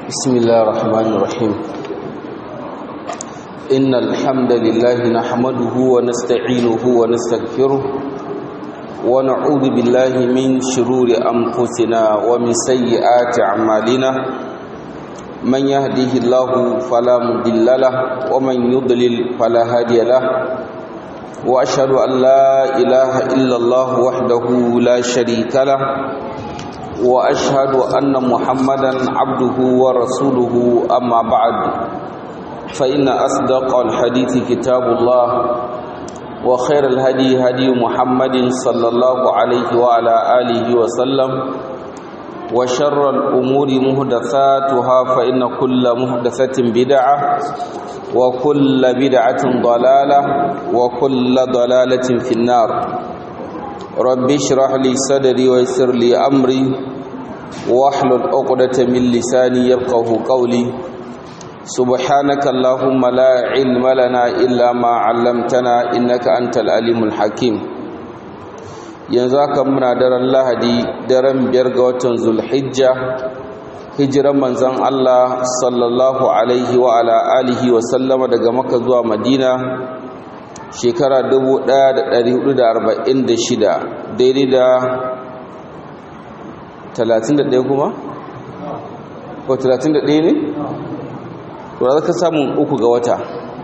بسم الله الرحمن الرحيم إن الحمد لله نحمده ونستعينه ونستغفره ونعوذ بالله من شرور أنفسنا ومن سيئات أعمالنا من يهده الله فلا مضل له ومن يضلل فلا هادي له وأشهد أن لا إله إلا الله وحده لا شريك له واشهد ان محمدا عبده ورسوله اما بعد فان اصدق الحديث كتاب الله وخير الهدي هدي محمد صلى الله عليه وعلى اله وسلم وشر الامور محدثاتها فان كل محدثه بدعه وكل بدعه ضلاله وكل ضلاله في النار رب اشرح لي صدري ويسر لي امري واحلل عقدة من لساني يفقهوا قولي سبحانك اللهم لا علم لنا الا ما علمتنا انك انت العليم الحكيم yanzu haka muna daren lahadi daren biyar ga watan zulhijja hijiran manzon Allah sallallahu alaihi wa ala alihi wa sallama daga makka zuwa madina shekara 1446 daidai da 31 kuma? ko 31 ne? to za ka samun uku ga wata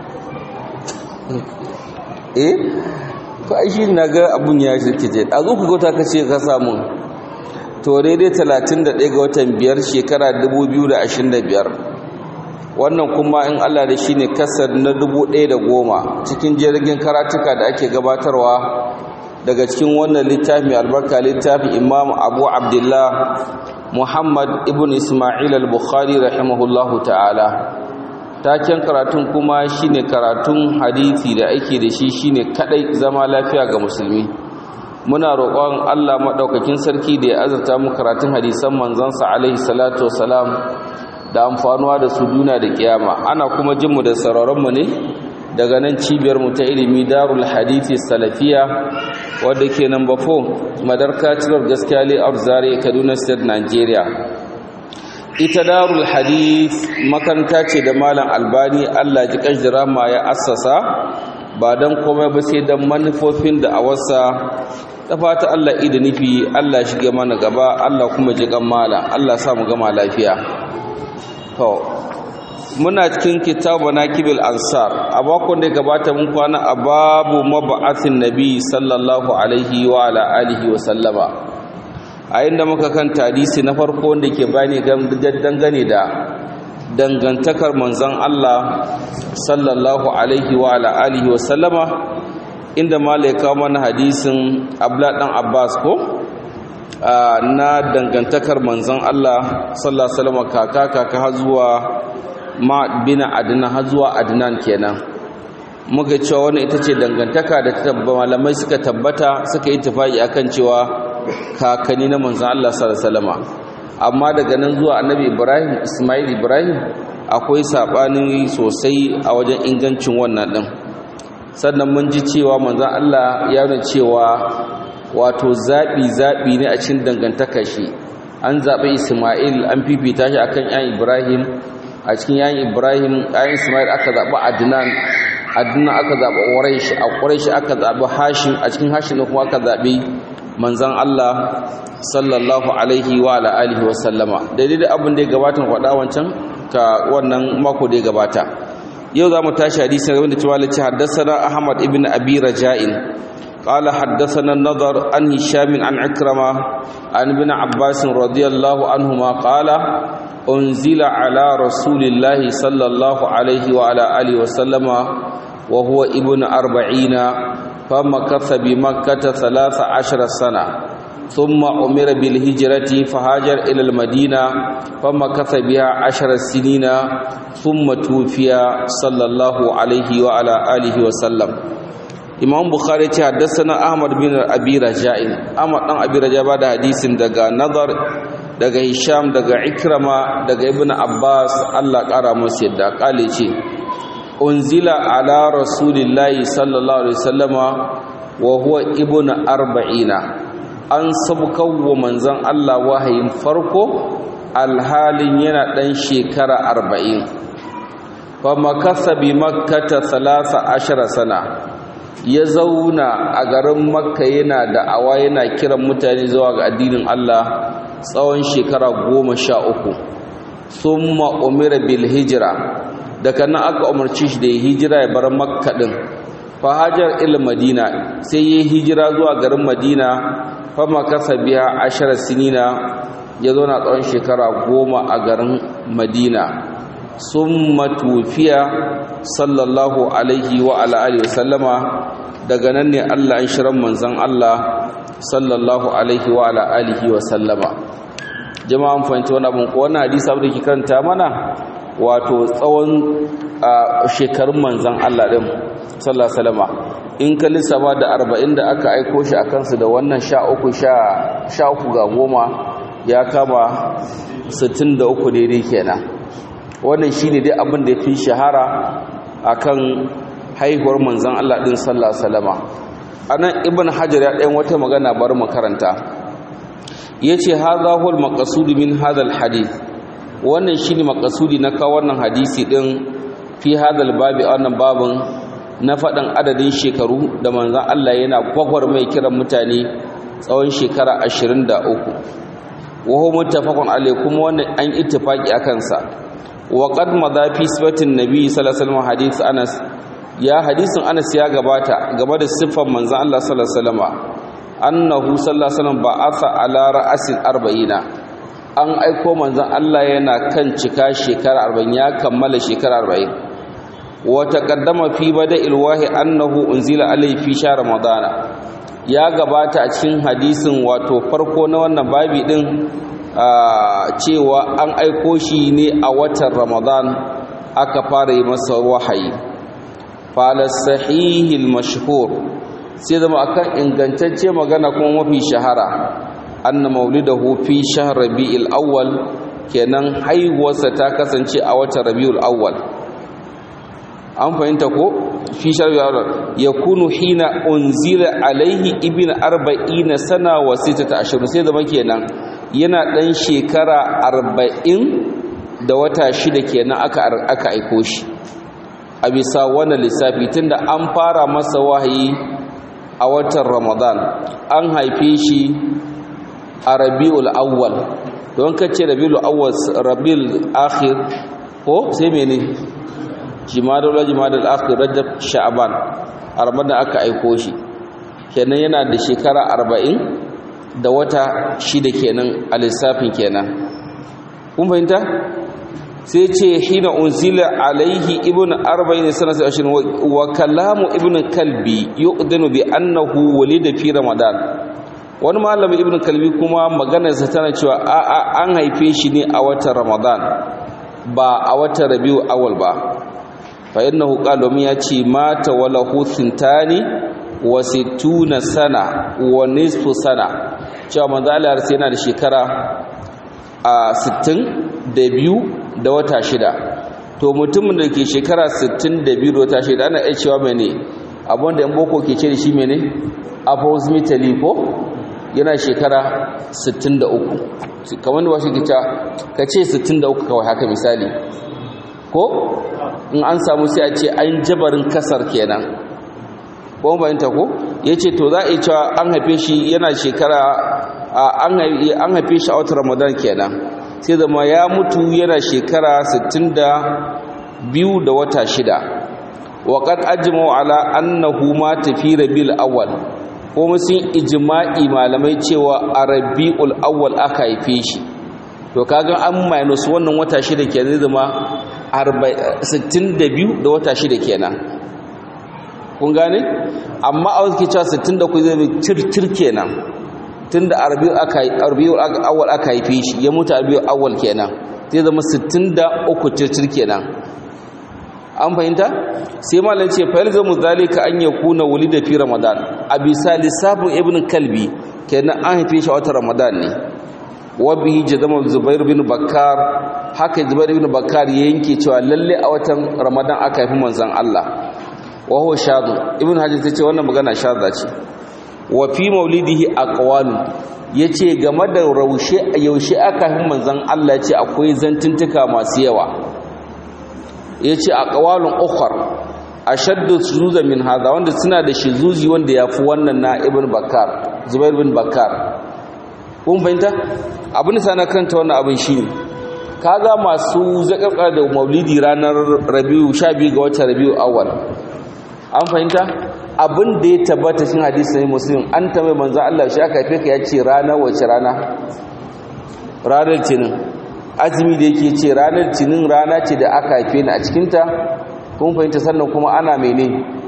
eh? ko aishi na ga abun ya shirke je a uku ga wata ka ce ka samun to daidai 31 ga watan biyar shekara 2025 wannan kuma in Allah da shi ne kasar na dubu ɗaya da goma cikin jirgin karatuka da ake gabatarwa daga cikin wannan littafi albarka littafi imam abu abdullah muhammad ibn ismail al-bukhari rahimahullahu ta'ala taken karatun kuma shine karatun hadisi da ake da shi shine kadai zama lafiya ga musulmi muna roƙon Allah maɗaukakin sarki da ya azurta mu karatun hadisan manzansa alaihi salatu wasalam da amfanuwa da su duna da kiyama ana kuma jinmu da sararinmu ne daga nan cibiyarmu ta ilimi darul hadithi salafiya wadda ke number 4 madarka cilar gaskiya layout zare kaduna state nigeria ita darul hadith makaranta ce da malam albani allah ji kanjira ma ya assasa ba don komai ba sai don manufofin da a wasa ta fata allah ida nufi allah shige mana gaba allah kuma ji kan malam allah sa mu gama lafiya to muna cikin kitabu nakibil ansar a bakon da gabata mun kwana a babu mab'athin nabi sallallahu alaihi wa ala alihi wa sallama a inda muka kan hadisi na farko wanda ke bani dangane da dangantakar manzon Allah sallallahu alaihi wa ala alihi wa sallama inda malaika mana hadisin abla dan abbas ko na dangantakar manzon Allah sallallahu alaihi wasallam kaka kaka har zuwa ma bin adnan har zuwa adnan kenan muga cewa wannan ita ce dangantaka da malamai suka tabbata suka yi tafaki akan cewa kakanni na manzon Allah sallallahu alaihi wasallam amma daga nan zuwa annabi Ibrahim Ismail Ibrahim akwai sabani sosai a wajen ingancin wannan din sannan mun ji cewa manzon Allah ya nuna cewa wato zaɓi-zaɓi ne a cikin dangantaka shi an zaɓi ismail an fifita shi akan yan ibrahim a cikin yan ibrahim yan ismail aka zaɓi adnan adnan aka zaɓi ƙwaraish a ƙwaraish aka zaɓi hashim a cikin hashim kuma aka zaɓi manzan allah sallallahu alaihi wa alihi wa sallama daidai da abin da ya gabata faɗa wancan ka wannan mako da ya gabata yau za mu tashi hadisi game da cewa lace haddasa ahmad ibn abi raja'in قال حدثنا النضر عن هشام عن عكرمة عن ابن عباس رضي الله عنهما قال أنزل على رسول الله صلى الله عليه وعلى آله وسلم وهو ابن أربعين فمكث بمكة ثلاث عشر سنة ثم أمر بالهجرة فهاجر إلى المدينة فمكث بها عشر سنين ثم توفي صلى الله عليه وعلى آله وسلم imam bukhari ce haddasana ahmad bin abi raja'in ahmad dan abi raja ba da hadisin daga nazar daga hisham daga ikrama daga ibn abbas Allah kara musu yadda kale ce unzila ala rasulillahi sallallahu alaihi wasallama wa huwa ibn arba'ina an sabkawa manzon Allah wahayin farko alhalin yana ɗan shekara arba'in fa makasa bi makkata salasa ashara sana ya zauna a garin makka yana da'awa yana kiran mutane zuwa ga addinin Allah tsawon shekara goma sha uku summa umira bil hijira daga nan aka umarci shi da ya hijira ya bar makka din fa hajar il madina sai ya hijira zuwa garin madina fa makasa biya ashara sinina ya zauna tsawon shekara goma a garin madina summa tufiya sallallahu alaihi wa ala alihi wa sallama daga nan ne Allah an shirin manzon Allah sallallahu alaihi wa ala alihi wa sallama jama'an fahimci wani abin ko wannan hadisi abu da ke karanta mana wato tsawon shekarun manzon Allah din sallallahu alaihi wasallama in ka lissafa da 40 da aka aiko shi a kansu da wannan 13 13 ga goma ya kama 63 daidai kenan wannan shine dai abin da ya fi shahara akan haihuwar manzan Allah ɗin sallallahu salama a nan ibn hajar ya ɗayan wata magana bar makaranta ya ce haza hul makasudi min hadal hadith wannan shi ne makasudi na kawo wannan hadisi ɗin fi hadal babi a wannan babin na faɗin adadin shekaru da manzan Allah yana gwagwar mai kiran mutane tsawon shekara ashirin da uku waho mutafakon alai kuma wannan an ittifaki a kansa wa qad madha fi sifatin nabi sallallahu alaihi wasallam hadith anas ya hadisin Anas ya gabata game da siffar manzon Allah sallallahu alaihi wasallam annahu sallallahu alaihi wasallam ba'atha ala ra'sil 40 an aiko manzon Allah yana kan cika shekara 40 ya kammala shekara 40 wa taqaddama fi bada'il wahi annahu unzila alayhi fi shahr ramadana ya gabata a cikin hadisin wato farko na wannan babi din cewa an aiko shi ne a watan ramadan aka fara yi masa wahayi fala sahihil mashhur sai zama akan ingantacce magana kuma mafi shahara anna maulidahu fi shahr rabiul awwal kenan haihuwarsa ta kasance a watan rabiul awwal an fahimta ko fi shahr rabiul awwal yakunu hina unzila alaihi ibn arba'ina sana wa sittata ashhur sai zama kenan yana dan shekara arba'in da wata shida kenan aka aka aiko shi a bisa wannan lissafi tunda an fara masa wahayi a watan ramadan an haife shi a rabi'ul awwal don kace rabi'ul awwal rabi'ul akhir ko sai mene jimadul jimadul akhir rajab sha'ban a ramadan aka aiko shi kenan yana da shekara 40 da wata shida kenan a lissafin kenan kun fahimta sai ce hina unzila alaihi ibn arba'in sanata ashirin wa kalamu ibn kalbi yuqdinu bi annahu walida fi ramadan wani malami ibn kalbi kuma maganarsa tana cewa a a an haife shi ne a watan ramadan ba a watan rabiu awal ba fa innahu qala ya ce mata wala huthintani wa sittuna sana wa nisfu sana cewa manzo Allah yana da shekara a 62 da wata shida to mutumin da ke shekara 62 da wata shida ana iya cewa mene abinda yan boko ke ce da shi mene approximately ko yana shekara 63 kamar da wasu ke ta ka ce 63 kawai haka misali ko in an samu sai a ce an jabarin kasar kenan ko bayanta ko ya ce to za a yi cewa an haife shi yana shekara an haife shi a watan ramadan kenan sai zama ya mutu yana shekara 62 da wata shida waƙar ajimau ala annahu ma tafi rabiul awwal kuma sun ijma'i malamai cewa a rabiul awwal aka haife shi to kaga an minus wannan wata shida kenan zai zama 62 da wata shida kenan kun gane amma a wasu ke cewa 63 zai zama circir kenan tunda arbiyul awwal aka haife shi ya mutu arbiyul awwal kenan zai zama 63 circir kenan an fahimta sai malam ce fa yalzamu zalika an yakuna wulida fi ramadan a bisa lissafin ibn kalbi kenan an haife shi a watan ramadan ne wa bihi jazama zubair bin bakkar haka zubair bin bakkar ya yanke cewa lalle a watan ramadan aka haifi manzon Allah wa huwa shadu ibn hajar tace wannan magana shadda ce wa fi maulidihi aqwalu ya ce game da yaushe aka hin manzan Allah ce akwai zantuntuka masu yawa ya ce a ƙawalin ukhar a shaddu shuzuza min haza wanda suna da shizuzi wanda ya fi wannan na ibn bakar zubair bin bakar kun fahimta abin da na karanta wannan abin shi ne kaga masu zakaka da maulidi ranar rabiu sha biyu ga watan rabiu awal an fahimta abin da ya tabbata cikin hadisi ne muslim an ta mai manzo Allah shi aka haife ka ya ce rana wace rana ranar tinin azumi da yake ce ranar tinin rana ce da aka haife ni a cikinta kun fahimta sannan kuma ana mene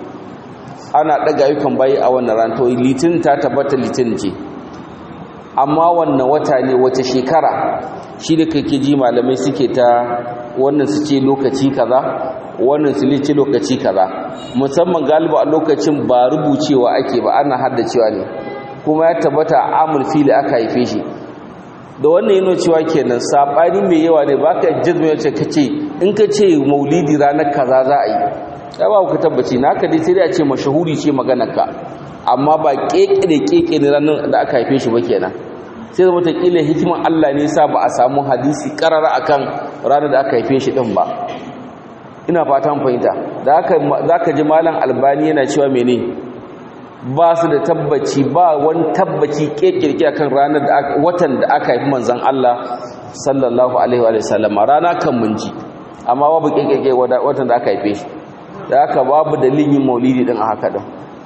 ana daga ayyukan bayi a wannan ran to litin ta tabbata litin ce amma wannan wata ne wace shekara shi da kake ji malamai suke ta wannan su ce lokaci kaza wannan su ce lokaci kaza musamman galiba a lokacin ba rubucewa ake ba ana haddacewa ne kuma ya tabbata amul fili aka haife shi da wannan yana cewa kenan sabani mai yawa ne baka jazma yace kace in ka ce maulidi ranar kaza za a yi ya ba ku tabbaci naka dai sai dai a ce mashahuri ce maganar ka amma ba keke da keke ne ranar da aka haife shi ba kenan sai zama ta kila hikiman Allah ne sa ba a samu hadisi karara akan ranar da aka haife shi din ba ina fatan fahimta da haka zaka ji malam albani yana cewa mene ba su da tabbaci ba wani tabbaci kekirki akan ranar da watan da aka haifi manzon Allah sallallahu alaihi wa sallam rana kan mun ji amma babu kekirki watan da aka haife shi da haka babu dalilin yin maulidi din a haka din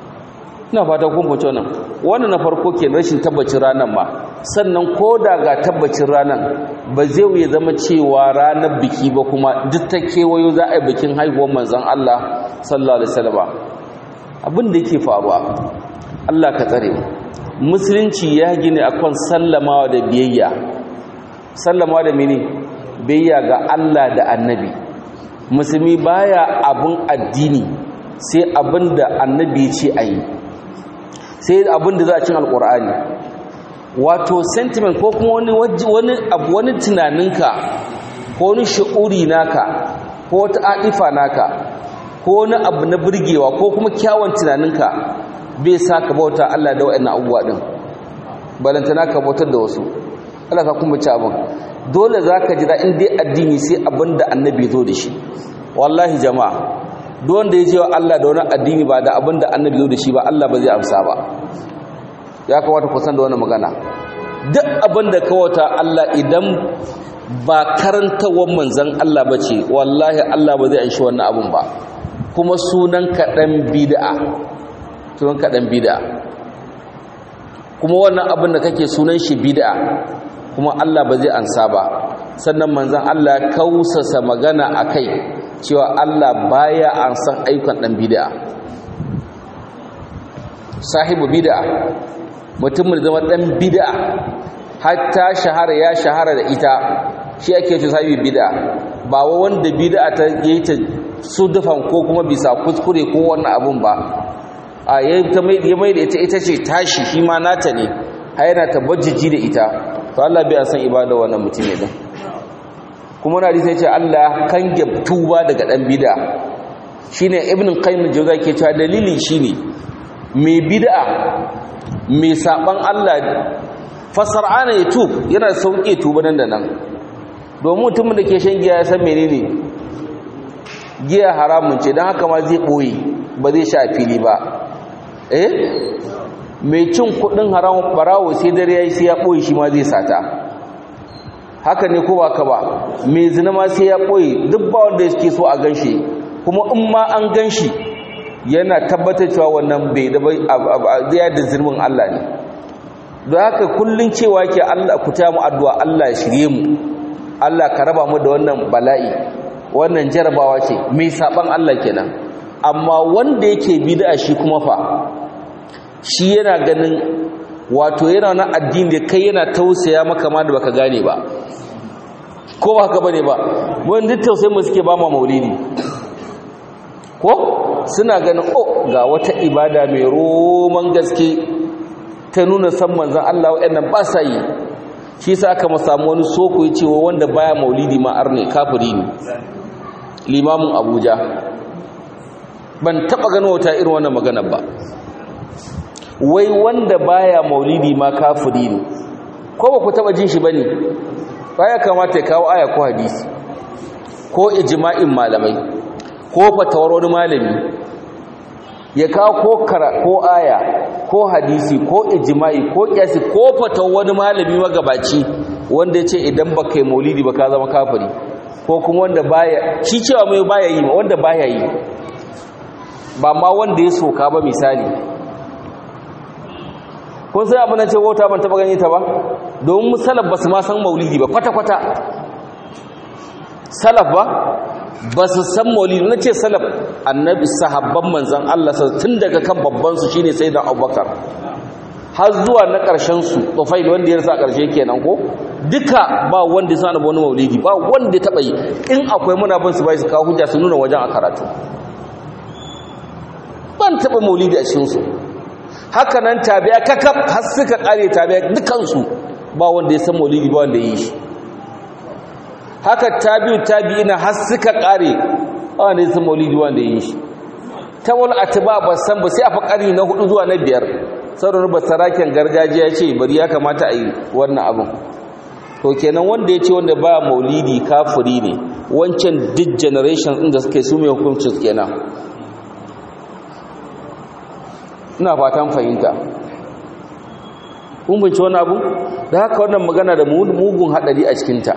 ina fata kun fice wannan wannan na farko ke rashin tabbacin ranar ma sannan ko da ga tabbacin ranar ba zai wuya zama cewa ranar biki ba kuma duk ta kewayo za a yi bikin haihuwar manzon Allah sallallahu alaihi wasallam abin da yake faruwa Allah ka tsare mu musulunci ya gine akan sallamawa da biyayya sallamawa da mene biyayya ga Allah da annabi musulmi baya abun addini sai abin da annabi ya ce a yi sai abin da za a cin alkur'ani wato sentiment ko kuma wani wani abu wani tunaninka ko wani shi'uri naka ko wata adifa naka ko wani abu na burgewa ko kuma kyawun tunaninka bai sa ka bauta Allah da wa'annan abubuwa din balantana ka bautar da wasu Allah ka kuma ci abin dole zaka jira in dai addini sai abin da annabi zo da shi wallahi jama'a duk wanda ya je wa Allah da wani addini ba da abin da annabi zo da shi ba Allah ba zai amsa ba ya kamata ku san da wannan magana duk abin da kawata Allah idan ba karantawar manzon Allah ba ce wallahi Allah ba zai anshi wannan abun ba kuma sunan kaɗan bid'a sunan kaɗan bid'a kuma wannan abin da kake sunan shi bid'a kuma Allah ba zai ansa ba sannan manzon Allah kausasa magana akai cewa Allah baya an san ayyukan dan bid'a sahibu bid'a mutumin zama dan bid'a hatta shahara ya shahara da ita shi ake cewa sahibi bid'a ba wa wanda bid'a ta yi ta sudufan ko kuma bisa kuskure ko wannan abun ba a yayin ta mai ya mai da ita ita ce tashi shi ma nata ne har yana tabajiji da ita to Allah bai san ibada wannan mutum ne din kuma na hadisi ce Allah kan tuba daga dan bid'a shine ibn qayyim al-jawza ke cewa dalilin shine mai bid'a mai saban Allah fasar'ana ya tub yana sauke tuba nan da nan domin mutumin da ke shan giya ya san menene giya haramun ce don haka ma zai boye ba zai sha fili ba eh mai cin kudin haramun barawo sai dare yayi sai ya boye shi ma zai sata haka ne ko ba ka ba mai zina ma sai ya ɓoye duk ba wanda yake so a ganshi kuma in ma an ganshi yana tabbatar cewa wannan bai da bai zai da zirmin Allah ne don haka kullun cewa ke Allah ku ta mu addu'a Allah ya shirye mu Allah ka raba mu da wannan bala'i wannan jarabawa ce mai saban Allah kenan amma wanda yake bid'a shi kuma fa shi yana ganin wato yana na addini da kai yana tausaya maka ma da baka gane ba ko ba haka bane ba mun duk tausayin mu suke ba ma maulidi ko suna ganin oh ga wata ibada mai roman gaske ta nuna san manzon Allah wayannan ba sa yi shi yasa aka samu wani soko yace wanda baya maulidi ma arne kafiri ne limamin Abuja ban taba ganin wata irin wannan magana ba wai wanda baya maulidi ma kafiri ne ko ba ku taba jin shi bane ba ya kamata ya kawo aya ko hadisi ko ijma'in malamai ko fatawar wani malami ya kawo ko kara ko aya ko hadisi ko ijma'i ko kiyasi ko fatawar wani malami magabaci wanda ya ce idan ba kai maulidi ba ka zama kafiri ko kuma wanda baya shi cewa mai baya yi wanda baya yi ba ma wanda ya soka ba misali kun sai abin da ce wata ban taba gani ta ba domin salaf ba su ma san maulidi ba kwata-kwata salaf ba ba su san maulidi na ce salaf annabi sahabban manzan Allah tun daga kan babbansu shine sai da abubakar har zuwa na ƙarshen su tsofai da wanda ya rasa ƙarshe kenan ko duka ba wanda ya sa wani maulidi ba wanda ya taɓa yi in akwai muna bin su bai su kawo hujja su nuna wajen a karatu ban taɓa maulidi a cikinsu haka nan tabi'a kakaf har suka ƙare tabi'a dukansu ba wanda ya san maulidi ba wanda ya yi shi haka tabi'u tabi'ina har suka ƙare ba wanda ya san maulidi ba wanda ya yi shi ta wani atiba ba san ba sai a fa ƙarni na hudu zuwa na biyar sauran ba saraken gargajiya ce bari ya kamata a yi wannan abin to kenan wanda ya ce wanda ba maulidi kafiri ne wancan duk generation ɗin da suka yi su mai hukuncin kenan ina fatan fahimta kun bince wani abu da haka wannan magana da mugun haɗari a cikinta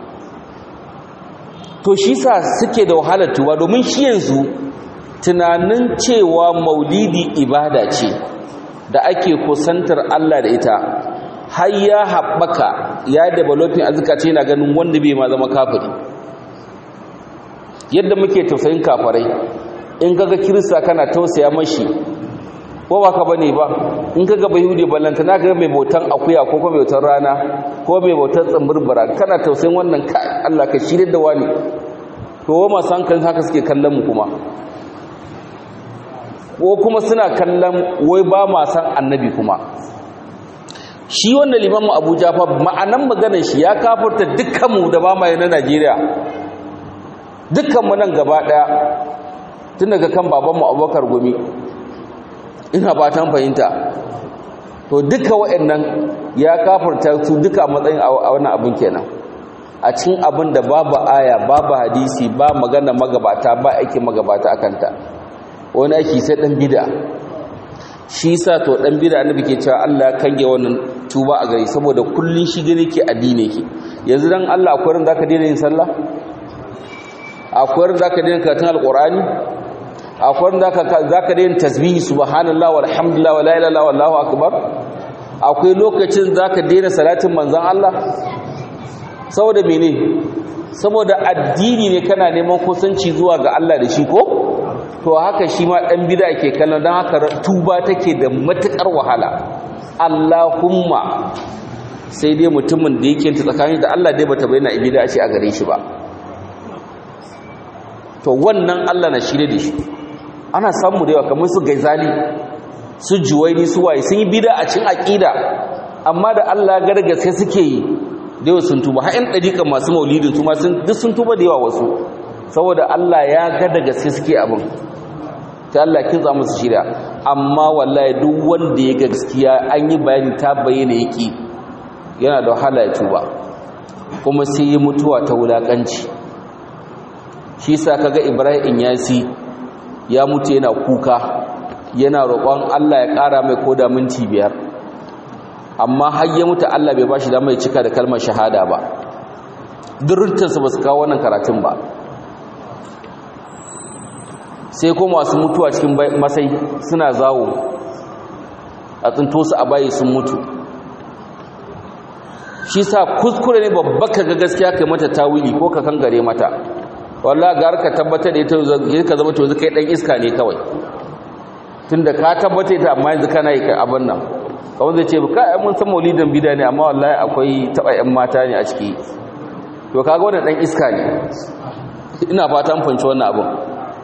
to shi sa suke da wahalar tuba domin shi yanzu tunanin cewa maulidi ibada ce da ake kusantar Allah da ita har ya haɓaka ya developing azuka ce na ganin wanda bai ma zama kafiri yadda muke tausayin kafarai in kaga kirista kana tausaya mashi ko ba ka bane ba in kaga bayhude ballanta na ga mai bautan akuya ko kuma mai bautan rana ko mai bautan tsamburbura kana tausayin wannan ka Allah ka shirye da wani to wa masu hankalin haka suke kallon mu kuma ko kuma suna kallon wai ba ma san annabi kuma shi wanda limamu abuja fa ma'anan maganar shi ya kafurta dukkanmu da ba ma na najeriya dukkanmu nan gaba daya tun daga kan babanmu abubakar gumi ina fatan fahimta to duka waɗannan ya kafurta su duka matsayin a wannan abin kenan a cikin abin da babu aya babu hadisi ba magana magabata ba aiki magabata akanta wani aiki sai dan bid'a shi sa to dan bid'a annabi ke cewa Allah ya kange wannan tuba a gari saboda kullun shi gane ke addini ke yanzu dan Allah akwai ran zaka daina yin sallah akwai ran zaka daina karatun alqur'ani akwai ran zaka zaka daina tasbihi subhanallahi walhamdulillah wala ilaha illallah wallahu akbar akwai lokacin zaka daina salatin manzon Allah saboda mene saboda addini ne kana neman kusanci zuwa ga Allah da shi ko to haka shi ma dan bid'a ke kallon dan haka tuba take da matukar wahala Allahumma sai dai mutumin da yake ta tsakanin da Allah dai bata bayyana ibida shi a gare shi ba to wannan Allah na shirye da shi ana samu da yawa kamar su gaizali su juwaini su waye sun yi bid'a a cikin aqida amma da Allah gargaske suke yi da yawa sun tuba har ɗan ɗariƙa masu maulidin su ma duk sun tuba da yawa wasu saboda Allah ya ga da gaske suke abin ta Allah kin za musu shirya amma wallahi duk wanda ya gaskiya an yi bayani ta bayyana yake yana da wahala ya tuba kuma sai ya mutuwa ta wulakanci shi sa kaga Ibrahim Yasi ya mutu yana kuka yana roƙon Allah ya ƙara mai koda minti biyar amma har ya mutu Allah bai bashi damar ya cika da kalmar shahada ba durruntansa ba su kawo wannan karatun ba sai kuma masu mutuwa cikin masai suna zawo a tsinto su a bayi sun mutu shi sa kuskure ne babba ka ga gaskiya kai mata tawili ko ka kangare mata wallahi ga ka tabbatar da ita ka zama to kai dan iska ne kawai tunda ka tabbata ita amma yanzu kana yi abin nan kawai zai ce ka mun san maulidin bida ne amma wallahi akwai taba yan mata ne a ciki to kaga wannan dan iska ne ina fata mun fanci wannan abin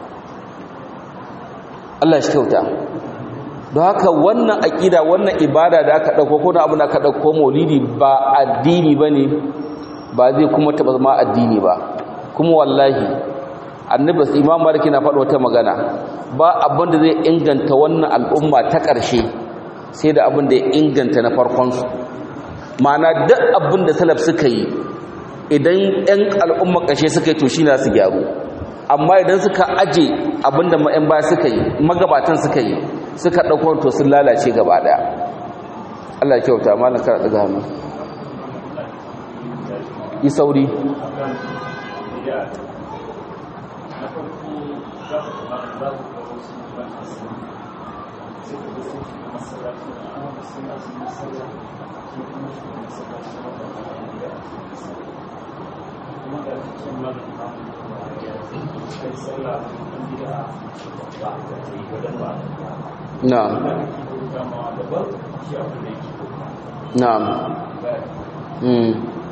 Allah shi kyauta don haka wannan aƙida wannan ibada da aka ɗauko ko na abu da aka ɗauko maulidi ba addini ba ne ba zai kuma taɓa zama addini ba kuma wallahi annabi imam maliki na faɗa wata magana ba abin da zai inganta wannan al'umma ta ƙarshe sai da abin da ya inganta na farkonsu ma'ana duk abin da salaf suka yi idan 'yan al'umma ƙashe suka yi to shi na su gyaru amma idan suka aje abin da ma'yan baya suka yi magabatan suka yi suka ɗaukar to sun lalace gaba ɗaya Allah kyauta malam kara daga hannu yi sauri na'am na'am mm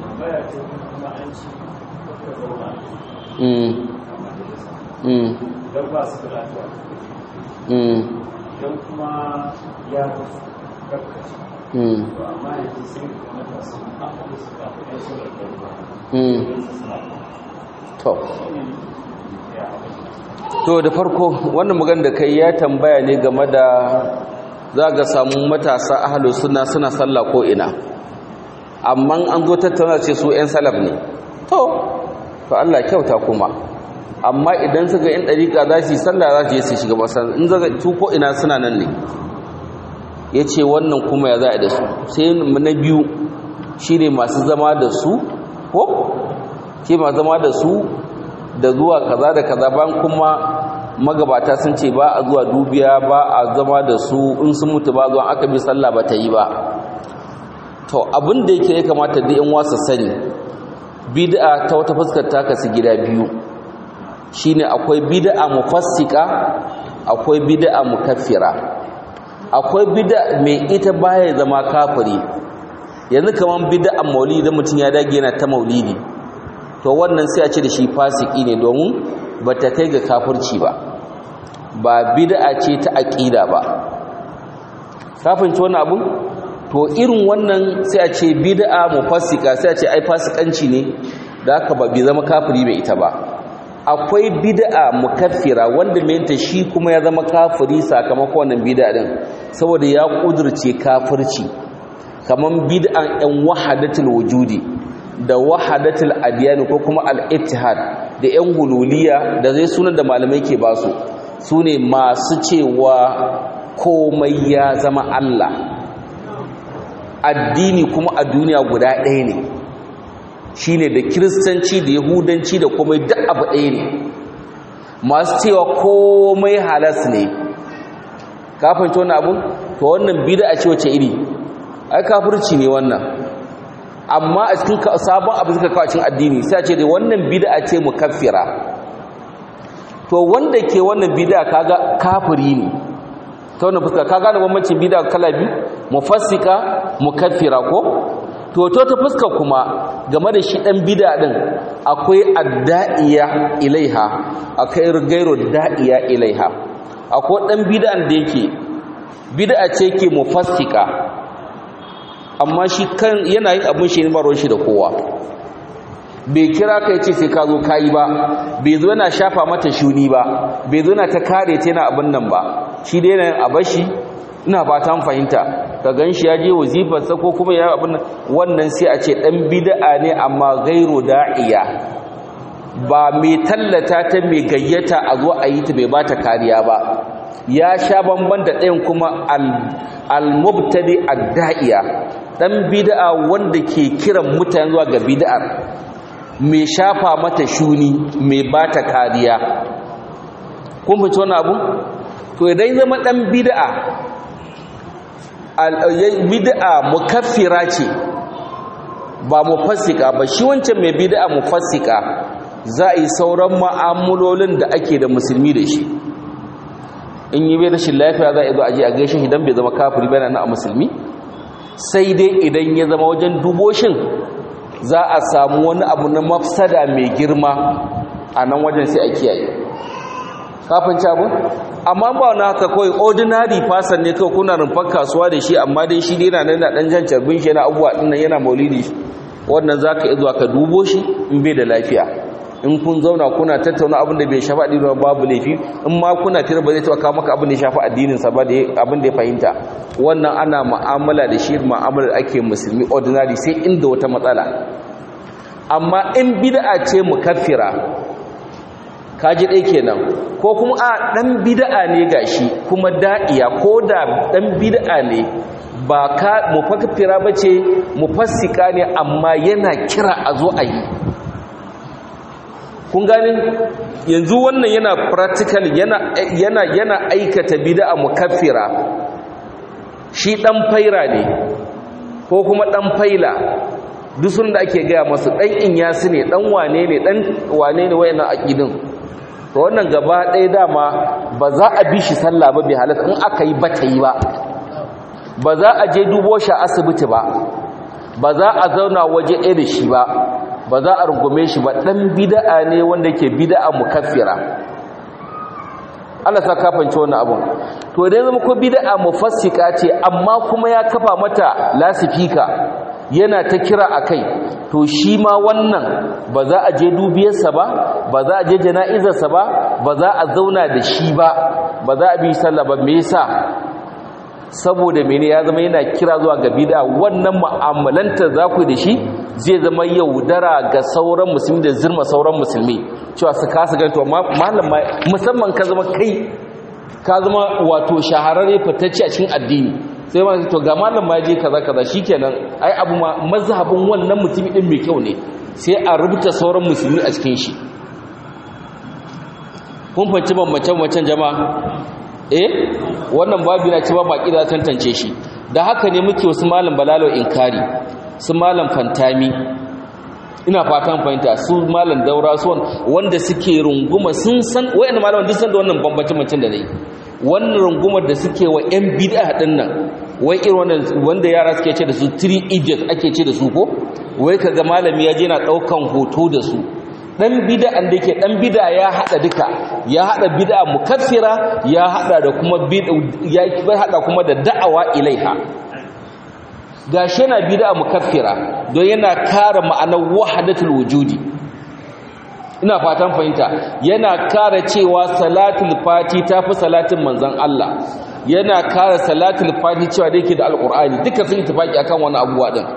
mm mm don ba su da lafiya mm don kuma ya karkashi mm to amma yanzu sai da matasu an haɗu su kafin ɗan su da ɗarba mm don su suna to shi ne ya haɗu to da farko wannan magana da kai ya tambaya ne game da za ga samu matasa ahlus sunna suna sallah ko ina amma an zo tattauna ce su 'yan salaf ne to to Allah kyauta kuma amma idan suka yin dariƙa za su yi sallah za su yi su shiga masan in zaga tu ko ina suna nan ne ya ce wannan kuma ya za a da su sai na biyu shi ne masu zama da su ko ke masu zama da su da zuwa kaza da kaza bayan kuma magabata sun ce ba a zuwa dubiya ba a zama da su in sun mutu ba zuwa aka bi sallah ba ta yi ba to abin da yake ya kamata da yan wasa sani bid'a ta wata fuskar ta kasu gida biyu shine akwai bid'a mufassika akwai bid'a mukaffira akwai bid'a mai ita baya zama kafiri yanzu kaman bid'an maulidi da mutum ya dage yana ta maulidi to wannan sai a ce da shi fasiki ne domin ba ta kai ga kafirci ba ba bid'a ce ta aqida ba kafin ci wannan abu to irin wannan sai a ce bid'a mufassika sai a ce ai fasikanci ne da haka ba bi zama kafiri bai ita ba akwai bid'a mukaffira wanda menta shi kuma ya zama kafiri sakamakon wannan bid'a din saboda ya kudurce kafirci kaman bid'an ɗan wahadatul wujudi da wahadatul adyan ko kuma al-ittihad da ƴan hululiya da zai sunan da malamai ke ba su sune masu cewa komai ya zama Allah addini kuma a duniya guda ɗaya ne shine da kiristanci da yahudanci da komai duk abu ɗaya ne masu cewa komai halas ne kafin ta wannan abun to wannan bid'a ce wace iri ai kafirci ne wannan amma a cikin sabon abu suka kawo cikin addini sai ce da wannan bid'a ce mukaffira to wanda ke wannan bid'a kaga kafiri ne ta wannan fuska ka gane bambancin bid'a kala biyu mufassika mukaffira ko to to ta fuska kuma game da shi dan bid'a din akwai adda'iya ilaiha akwai gairu da'iya ilaiha akwai dan bid'an da yake bid'a ce ke mufassika amma shi kan yana yin abin shi ne ba ruwan shi da kowa bai kira ka yace sai ka zo kayi ba bai zo yana shafa mata shuni ba bai zo yana ta kare ta yana abin nan ba shi dai yana a bashi ina fatan fahimta ka ganshi ya je wazifar sa ko kuma ya abin wannan sai a ce dan bid'a ne amma gairu da'iya ba mai tallata ta mai gayyata a zo a yi ta bai bata kariya ba ya sha bamban da ɗayan kuma al-mubtadi ad-da'iya dan bid'a wanda ke kiran mutane zuwa ga bid'ar mai shafa mata shuni mai bata kariya kun fice wannan abu to idan zama dan bid'a bid'a mukaffira ce ba mufassika ba shi wancan mai bid'a mufassika za a yi sauran ma'amulolin da ake da musulmi da shi in yi bai rashin lafiya za a zo a je a gaishe shi don bai zama kafiri bai na a musulmi sai dai idan ya zama wajen duboshin za a samu wani abu na mafsada mai girma a nan wajen sai a kiyaye kafin abu amma ba wani haka kawai ordinary fasan ne kawai kuna rumfar kasuwa da shi amma dai shi dai yana nan na dan jan carbin shi yana abubuwa din nan yana maulidi wannan zaka iya zuwa ka dubo shi in bai da lafiya in kun zauna kuna tattauna abin da bai shafi addini babu laifi in ma kuna tira ba zai taɓa kawo maka abin da ya shafi addinin sa ba da abin da ya fahimta wannan ana mu'amala da shi mu'amalar ake musulmi ordinary sai inda wata matsala amma in bid'a ce mukaffira kaji ɗaya kenan ko kuma a ɗan bid'a ne gashi kuma da'iya ko da ɗan bid'a ne ba ka mufakkira ba ce mufassika ne amma yana kira a zo a yi kun gani yanzu wannan yana practical yana yana yana aikata bid'a mukaffira shi ɗan faira ne ko kuma ɗan faila duk sun da ake gaya masu ɗan inyasu ne ɗan wane ne ɗan wane ne wayannan aƙidin to wannan gaba ɗaya dama ba za a bi shi sallah ba bai halatta in aka yi ba ta yi ba ba za a je dubo shi a asibiti ba ba za a zauna waje ɗaya da shi ba ba za a rungume shi ba ɗan bida'a ne wanda ke bida'a mukaffira Allah sa kafance wannan abun to dai zama ko bida'a mufassika ce amma kuma ya kafa mata lasifika yana ta kira a kai to shi ma wannan ba za a je dubiyarsa ba ba za a je jana'izarsa ba ba za a zauna da shi ba ba za a bi sallah ba me yasa saboda mene ya zama yana kira zuwa ga bid'a wannan mu'amalanta za ku da shi zai zama yaudara ga sauran musulmi da zirma sauran musulmi cewa su kasa ganto malam musamman ka zama kai ka zama wato shahararre fitacce a cikin addini sai ma to ga malam ma je kaza kaza shikenan ai abu ma mazhabin wannan mutumi din mai kyau ne sai a rubuta sauran musulmi a cikin shi kun fanci bambance-bambancen jama'a eh wannan babu na cewa baki da tantance shi da haka ne muke wasu malam balalo inkari su malam fantami ina fatan fahimta su malam daura su wanda suke runguma sun san wayannan malaman duk san da wannan bambance-bambancen da nayi wannan rungumar da suke wa yan bid'a din nan wai irin wannan wanda yara suke ce da su three idiots ake ce da su ko wai kaga malami ya je na daukan hoto da su dan bid'an da yake dan bid'a ya hada duka ya hada bid'a mukaffira ya hada da kuma bid'a ya hada kuma da da'awa ilaiha gashi yana bid'a mukaffira don yana kare ma'anar wahdatul wujudi ina fatan fahimta yana kare cewa salatul fati tafi salatin manzon Allah yana kare salatul fati cewa da yake da alqur'ani duka sun tafaki akan wani abuwa din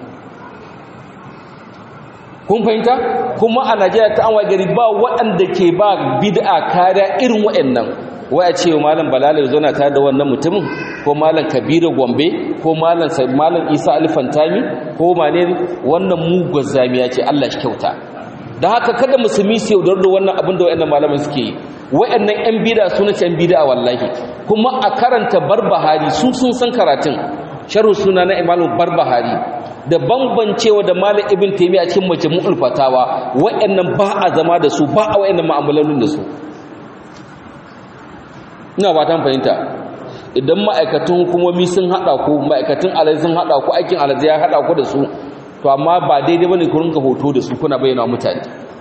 kun fahimta kuma a najeriya ta an gari ba waɗanda ke ba bid'a kariya irin waɗannan waya ce malam balala ya zauna tare da wannan mutumin ko malam kabiru gombe ko malam malam isa alfantami ko mane wannan mugun zamiya ce allah shi kyauta da haka kada musulmi su yaudar da wannan abin da waɗannan malaman suke yi waɗannan yan bid'a suna yan bid'a wallahi kuma a karanta barbahari su sun san karatun sharhu suna na imamu barbahari da bambancewa da Malik Ibn Taymiyyah a cikin Majmu'ul Fatawa wayannan ba a zama da su ba a wayannan mu'amalalun da su ina fatan fahimta idan ma'aikatan hukumomi sun hada ku ma'aikatan alai sun hada ku aikin alai ya hada ku da su to amma ba daidai bane ku rinka hoto da su kuna bayyana mutane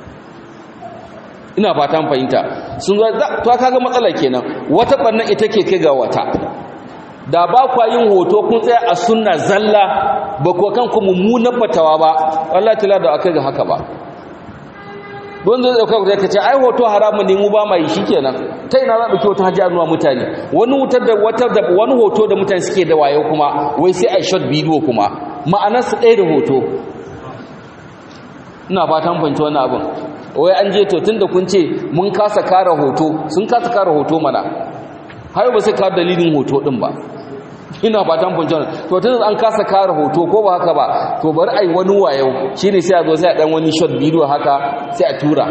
ina fatan fahimta sun zo to kaga matsala kenan wata bannan ita ke kai ga wata da ba kwa yin hoto kun tsaya a sunna zalla ba kuwa kanku mummunan fatawa ba Allah ta da aka ga haka ba don zai dauka ku zai ce ai hoto haramun ne mu ba mai shikenan ta ina za dauki wata hajji nuna mutane wani wutar da wata da wani hoto da mutane suke da wayo kuma wai sai ai short video kuma ma'anar su ɗaya da hoto ina fatan fahimci wannan abin wai an je to tunda kun ce mun kasa kare hoto sun kasa kare hoto mana har ba sai kare dalilin hoto din ba ina fatan function to tun an kasa kare hoto ko ba haka ba to bari ai wani wayo shine sai a zo sai a dan wani short video haka sai a tura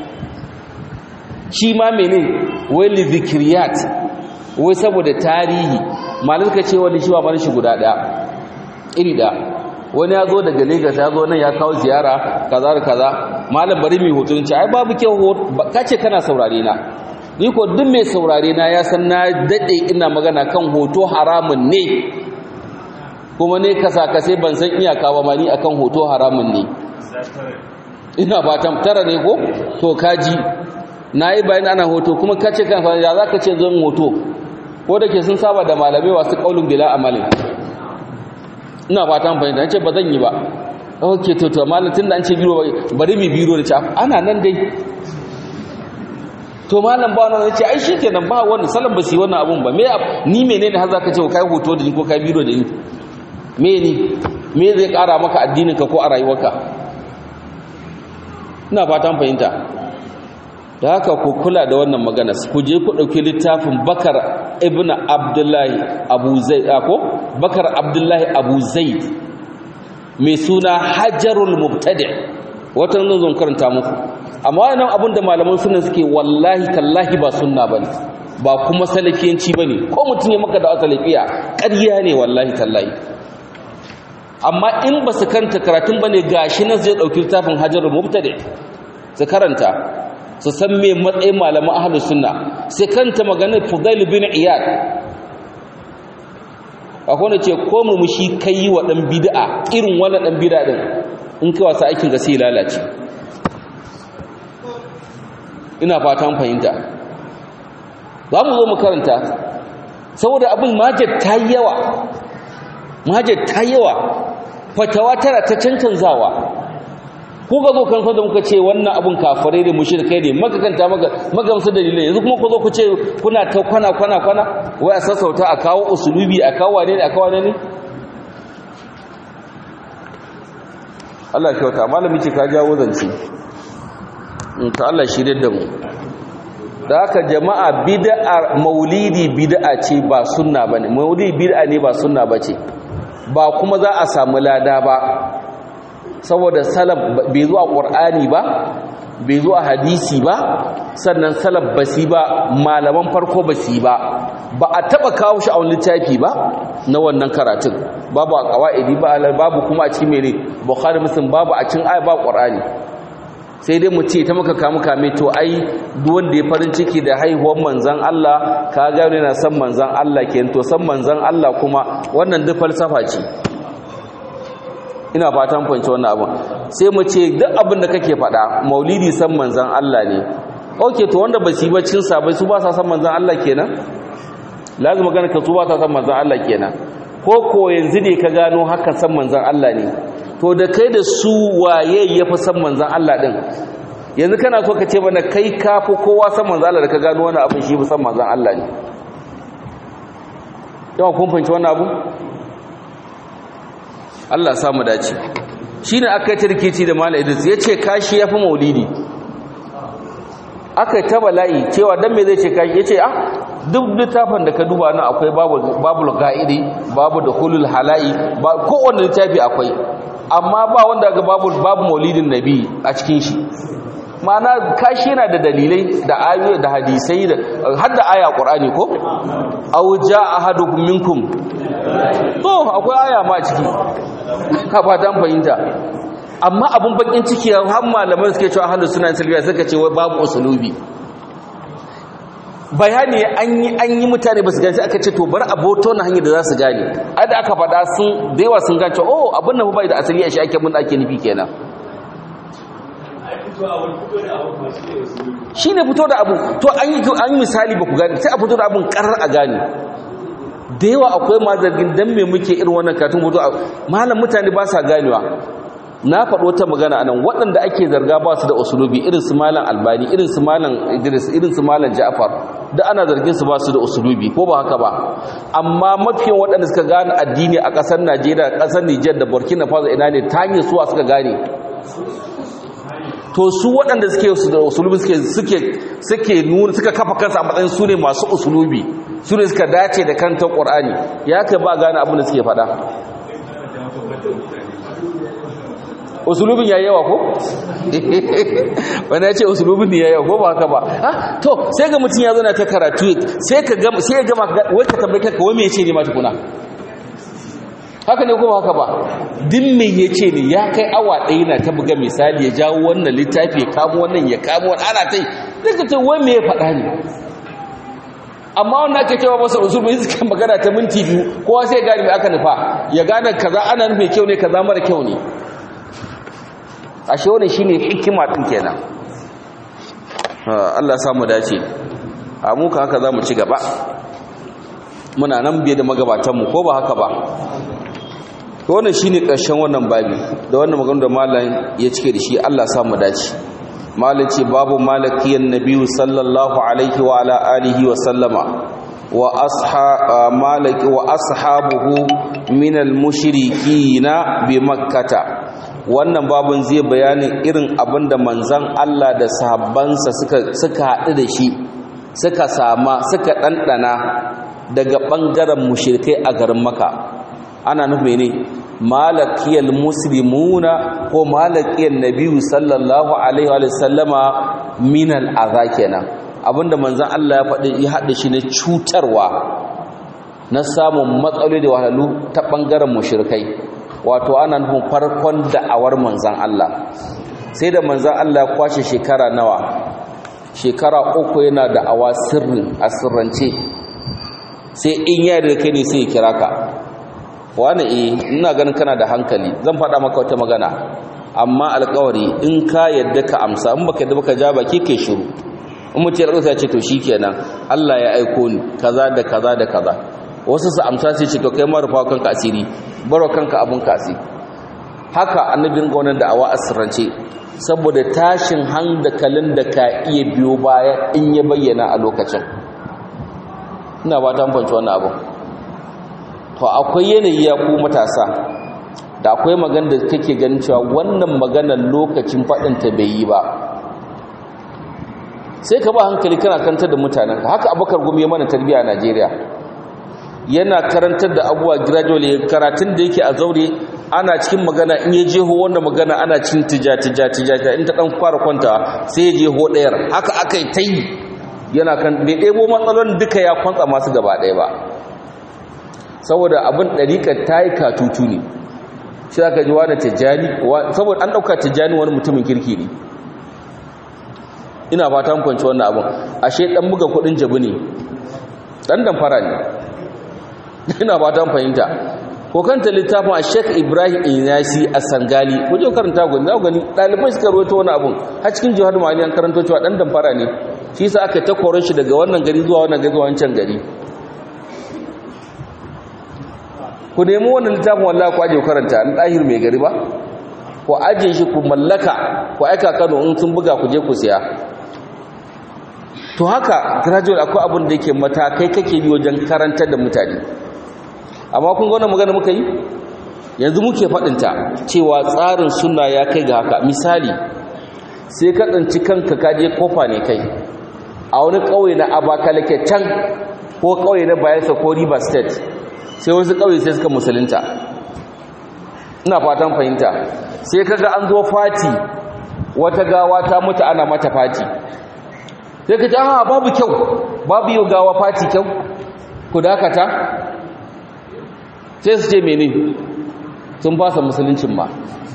shi ma mene wai li zikriyat wai saboda tarihi malin ka ce wani shi ba mana shi guda daya iri da wani ya zo daga Lagos ya zo nan ya kawo ziyara kaza da kaza malam bari mai hoto ce ai babu kyau kace kana saurare na ni ko duk mai saurare na ya san na dade ina magana kan hoto haramun ne kuma ne kasa kase ban san iyaka ba mani akan hoto haramun ne ina fatan tara ne ko to kaji nayi bayan ana hoto kuma kace kan fa ya zaka ce zan hoto ko dake sun saba da malamai wasu kaulun bila amalin ina fatan fahimta nace ba zan yi ba ok to to malam tun da an ce biro bari mai biro da ce ana nan dai to malam ba wannan ce ai shikenan ba wannan salan ba su yi wannan abun ba me ni menene har zaka ce kai hoto da ni ko kai biro da ni me ni me zai kara maka addinin ka ko a rayuwarka ina fatan fahimta da haka ku kula da wannan magana ku je ku dauki littafin Bakar ibn Abdullahi Abu Zaid ko Bakar Abdullahi Abu Zaid mai suna Hajarul Mubtadi wata nan zan karanta muku amma wannan abin da malaman sunna suke wallahi tallahi ba sunna bane ba kuma salafiyanci bane ko mutum ya maka da salafiya ƙarya ne wallahi tallahi amma in ba su kanta karatun bane gashi nan zai dauki littafin Hajarul Mubtadi su karanta su san me matsayin malaman ahlus sunna sai kanta maganar Fudail bin Iyad akwai wanda ce ko murmushi kai wa dan bid'a irin wannan dan bid'a din in kai wasa aikin ga sai lalace ina fatan fahimta za mu zo mu karanta saboda abin majar ta yi yawa majar ta yi yawa fatawa tara ta cancanzawa ko ga zo kan da muka ce wannan abin kafirai da mushrikai ne maka kanta maka magamsu dalilai yanzu kuma ku zo ku ce kuna ta kwana kwana kwana wai a sassauta a kawo usulubi a kawo wane ne a kawo wane ne Allah kyauta malami ce ka jawo zance in ta Allah shirye da mu da haka jama'a bid'a maulidi bid'a ce ba sunna bane maulidi bid'a ne ba sunna bace ba kuma za a samu lada ba saboda salaf bai zuwa qur'ani ba bai zuwa hadisi ba sannan salaf basi ba malaman farko basi ba ba a taba kawo shi a wani littafi ba na wannan karatun babu a qawaidi ba babu kuma a cikin mene bukhari muslim babu a cikin aya ba qur'ani sai dai mu ce ta maka kamu kame to ai duk wanda ya farin ciki da haihuwar manzon Allah ka ga yana san manzon Allah kenan to san manzon Allah kuma wannan duk falsafa ce ina fatan fahimci wannan abin sai mu ce duk abin da kake faɗa maulidi san manzon Allah ne okay to wanda ba su yi baccin sabai su ba sa san manzon Allah kenan lazima magana ka su ba sa san manzon Allah kenan ko ko yanzu ne ka gano haka san manzon Allah ne to da kai da su waye ya fi san manzan Allah ɗin yanzu kana so ka ce mana kai ka fi kowa san manzan Allah da ka gano wani abin shi fi san manzan Allah ne yawan kun fahimci wani abu Allah samu dace shi ne aka yi tarkici da mala idris ya ce kashi ya fi maulidi aka yi ta bala'i cewa don me zai ce kashi ya ce ah duk littafin da ka duba na akwai babu ga'idi babu da hulul hala'i kowane littafi akwai amma ba wanda ga babu babu maulidin nabi a cikin shi ma'ana kashi yana da dalilai da ayoyi da hadisai da har da aya qur'ani ko aw jaa ahadukum minkum to akwai aya ma a ciki ka fatan fahimta amma abun bakin ciki har malaman suke cewa ahlus sunna salbiya suka ce wai babu usulubi bayani an yi an yi mutane ba su gani aka ce to bar aboto na hanyar da za su gane ai da aka faɗa sun da yawa sun gane oh abin nan bai da asali a shi ake mun ake nufi kenan shi ne fito da abu to an yi an yi misali ba ku gane sai a fito da abun karar a gane da yawa akwai ma zargin dan me muke irin wannan katun fito malam mutane ba sa ganewa na faɗo ta magana anan waɗanda ake zarga ba su da usulubi irin su malam albani irin su malam idris irin su malam ja'far da ana zargin su ba su da usulubi ko ba haka ba amma mafiyan waɗanda suka gane addini a ƙasar najeriya ƙasar nijar da burkina faso ina ne ta hanyar suwa suka gane to su waɗanda suke su da usulubi suke suke suke nuna suka kafa kansu a matsayin su ne masu usulubi su ne suka dace da kantar ƙur'ani ya kai ba gane abin da suke faɗa usulubin ya yawa ko? wani ya ce usulubin ne ya yawa ko ba haka ba to sai ga mutum ya zana ta karatu sai ka gama sai ya gama wai ka tambaye kanka wai me yace ne ma tukuna haka ne ko ba haka ba din me yace ne ya kai awa ɗaya na ta buga misali ya jawo wannan littafi ya kamo wannan ya kamo wannan ana tai sai ka ce wai me ya faɗa ne amma wannan ake cewa masa usulun suka magana ta minti biyu kowa sai gane mai aka nufa ya gane kaza ana nufin kyau ne kaza mara kyau ne ashe wannan shine hikima din kenan Allah ya mu dace a mu ka haka zamu ci gaba muna nan biye da magabatan mu ko ba haka ba to wannan shine ƙarshen wannan babi da wannan magana da malam ya cike da shi Allah sa mu dace malam ce babu malakiyan nabiyyu sallallahu alaihi wa ala alihi wa sallama wa asha malaki wa ashabuhu min al-mushrikina bi makkata wannan babun zai bayanin irin abinda manzon Allah da sahabbansa suka suka haɗu da shi suka sama suka ɗanɗana daga ɓangaren mushrikai a garin maka ana nufi ne malakiyar muslimuna ko malakiyar nabiyu sallallahu alaihi wa sallama minal aza kenan abinda manzan Allah ya faɗi ya haɗa shi na cutarwa na samun matsaloli da wahalhalu ta ɓangaren mushrikai wato ana nufin farkon da'awar manzan Allah sai da manzan Allah ya kwashe shekara nawa shekara uku yana da'awa sirrin a sirrance sai in ya da kai ne sai ya kira ka wani eh ina ganin kana da hankali zan faɗa maka wata magana amma alƙawari in ka yadda ka amsa in baka yadda baka ja baki kai shiru in mutum ya rasa ce to shikenan Allah ya aiko ni kaza da kaza da kaza wasu su amsa sai ce to kai ma rufa kanka asiri baro kanka abun kasi haka annabin ga wannan da'awa asirance saboda tashin hankalin da ka iya biyo baya in ya bayyana a lokacin ina ba ta fanci wannan abu to akwai yanayi ya ku matasa da akwai magana da kake ganin cewa wannan maganar lokacin faɗinta bai yi ba sai ka ba hankali kana kantar da mutanen haka abubakar gumi ya mana tarbiyya a najeriya yana karantar da abubuwa gradually karatun da yake a zaure ana cikin magana in ya jeho wanda magana ana cin tija tija tija in ta dan fara kwanta sai ya jeho ɗayar haka aka yi ta yi yana kan bai ɗebo matsalolin duka ya kwantsa masu gaba ɗaya ba saboda abin ɗariƙar ta yi katutu ne shi aka ji wani tijjani saboda an ɗauka tijjani wani mutumin kirki ne ina fata kwanci wannan abin ashe ɗan buga kuɗin jabi ne ɗan damfara ne ina fata fahimta ko kanta littafin a sheik ibrahim inyasi a sangali ko je karanta gwani za gani ɗalibai suka rawaito wani abin har cikin jihar mali an karanto cewa ɗan damfara ne shi sa aka ta koron shi daga wannan gari zuwa wannan gari zuwa wancan gari ku nemi wannan littafin wallahi ku aje karanta an dahir mai gari ba ku aje shi ku mallaka ku aika Kano in sun buga ku je ku siya to haka graduate akwai abin da yake matakai kake bi wajen karantar da mutane amma kun ga wannan magana muka yi yanzu muke fadin ta cewa tsarin sunna ya kai ga haka misali sai ka tsanci kanka ka je kofa ne kai a wani kauye na Abakalake can ko kauye na Bayelsa ko River State sai wasu ƙauye sai suka musulunta ina fatan fahimta sai kaga an zo fati wata gawa ta mutu ana mata fati sai ka ce ah babu kyau babu yau gawa fati kyau ku dakata sai su ce mene sun fasa musuluncin ma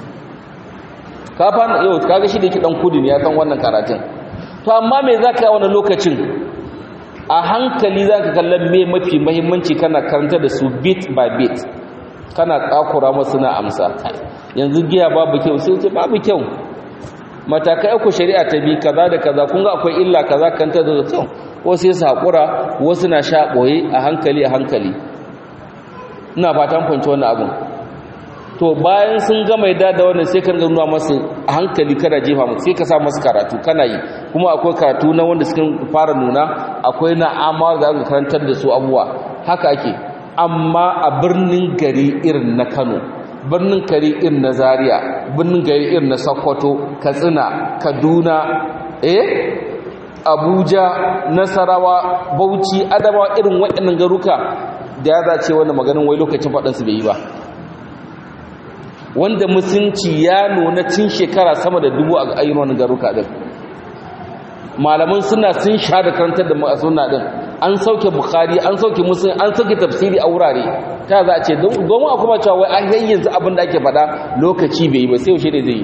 ka fana yau kaga shi da yake dan kudu ne ya san wannan karatun to amma me zaka yi wani lokacin a hankali za ka kallon me mafi mahimmanci kana karanta da su bit by bit kana tsakura masu na amsa yanzu giya babu kyau sai ce babu kyau matakai uku shari'a ta bi kaza da kaza kun ga akwai illa kaza kanta da kyau wasu sai haƙura wasu na sha ɓoye a hankali a hankali ina fatan kwanci wannan abin to bayan sun gama yadda da wannan sai ka nuna masu a hankali kada jefa musu sai ka sa masu karatu kana yi kuma akwai karatu na wanda suka fara nuna akwai na amma da aka karantar da su abuwa haka ake amma a birnin gari irin na Kano birnin gari irin na Zaria birnin gari irin na Sokoto Katsina Kaduna eh Abuja Nasarawa Bauchi Adamawa irin waɗannan garuka da ya zace wannan maganin wai lokacin faɗansu bai yi ba wanda musunci ya nuna tun shekara sama da dubu a ayyukan garuka din malaman suna sun sha da karantar da sunna din an sauke bukhari an sauke muslim an sauke tafsiri a wurare ta za a ce domin a kuma cewa wai an yanzu abin da ake faɗa lokaci bai yi ba sai yaushe ne zai yi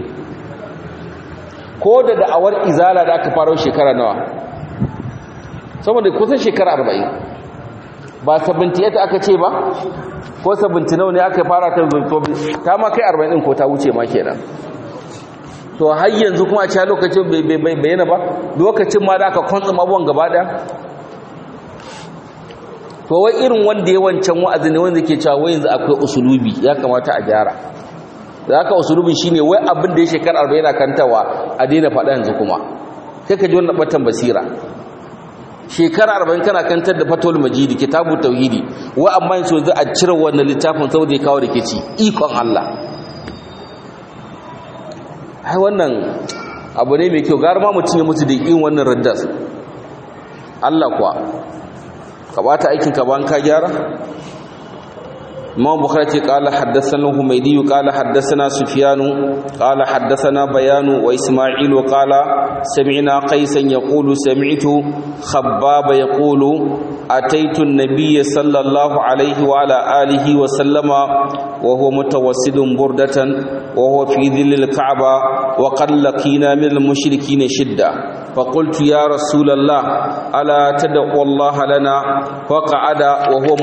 ko da da'awar izala da aka faro shekara nawa saboda kusan shekara arba'in ba 78 aka ce ba ko 70 nawa ne aka fara ta zo ta ma kai 40 din ko ta wuce ma kenan to har yanzu kuma a cikin lokacin bai bayyana ba lokacin ma da aka kwantsa abubuwan gaba daya to wai irin wanda ya wancan wa'azi ne wanda ke cewa wai yanzu akwai usulubi ya kamata a gyara da haka usulubi shine wai abin da ya shekara 40 yana kantawa a daina faɗa yanzu kuma sai ka ji wannan batan basira shekara 40 kana kantar da fatul majidi kitabu tauhidi wai amma yanzu za a cire wannan littafin saboda ya kawo rikici ikon Allah ai wannan abu ne mai kyau gara ma mutum ya mutu da yin wannan raddas Allah kuwa ka bata aikin ka ban ka gyara Imam Bukhari ce qala haddathana Humaydi qala haddathana Sufyan qala haddathana Bayan wa Isma'il qala sami'na Qaisan yaqulu sami'tu Khabbab yaqulu ataitu an-nabiy sallallahu alayhi wa ala alihi wa sallama wa huwa mutawassidun burdatan wa huwa fi dhillil Ka'ba wa qad laqina min al-mushrikeen shidda فقلت يا رسول الله ألا تدعو الله لنا فقعد وهو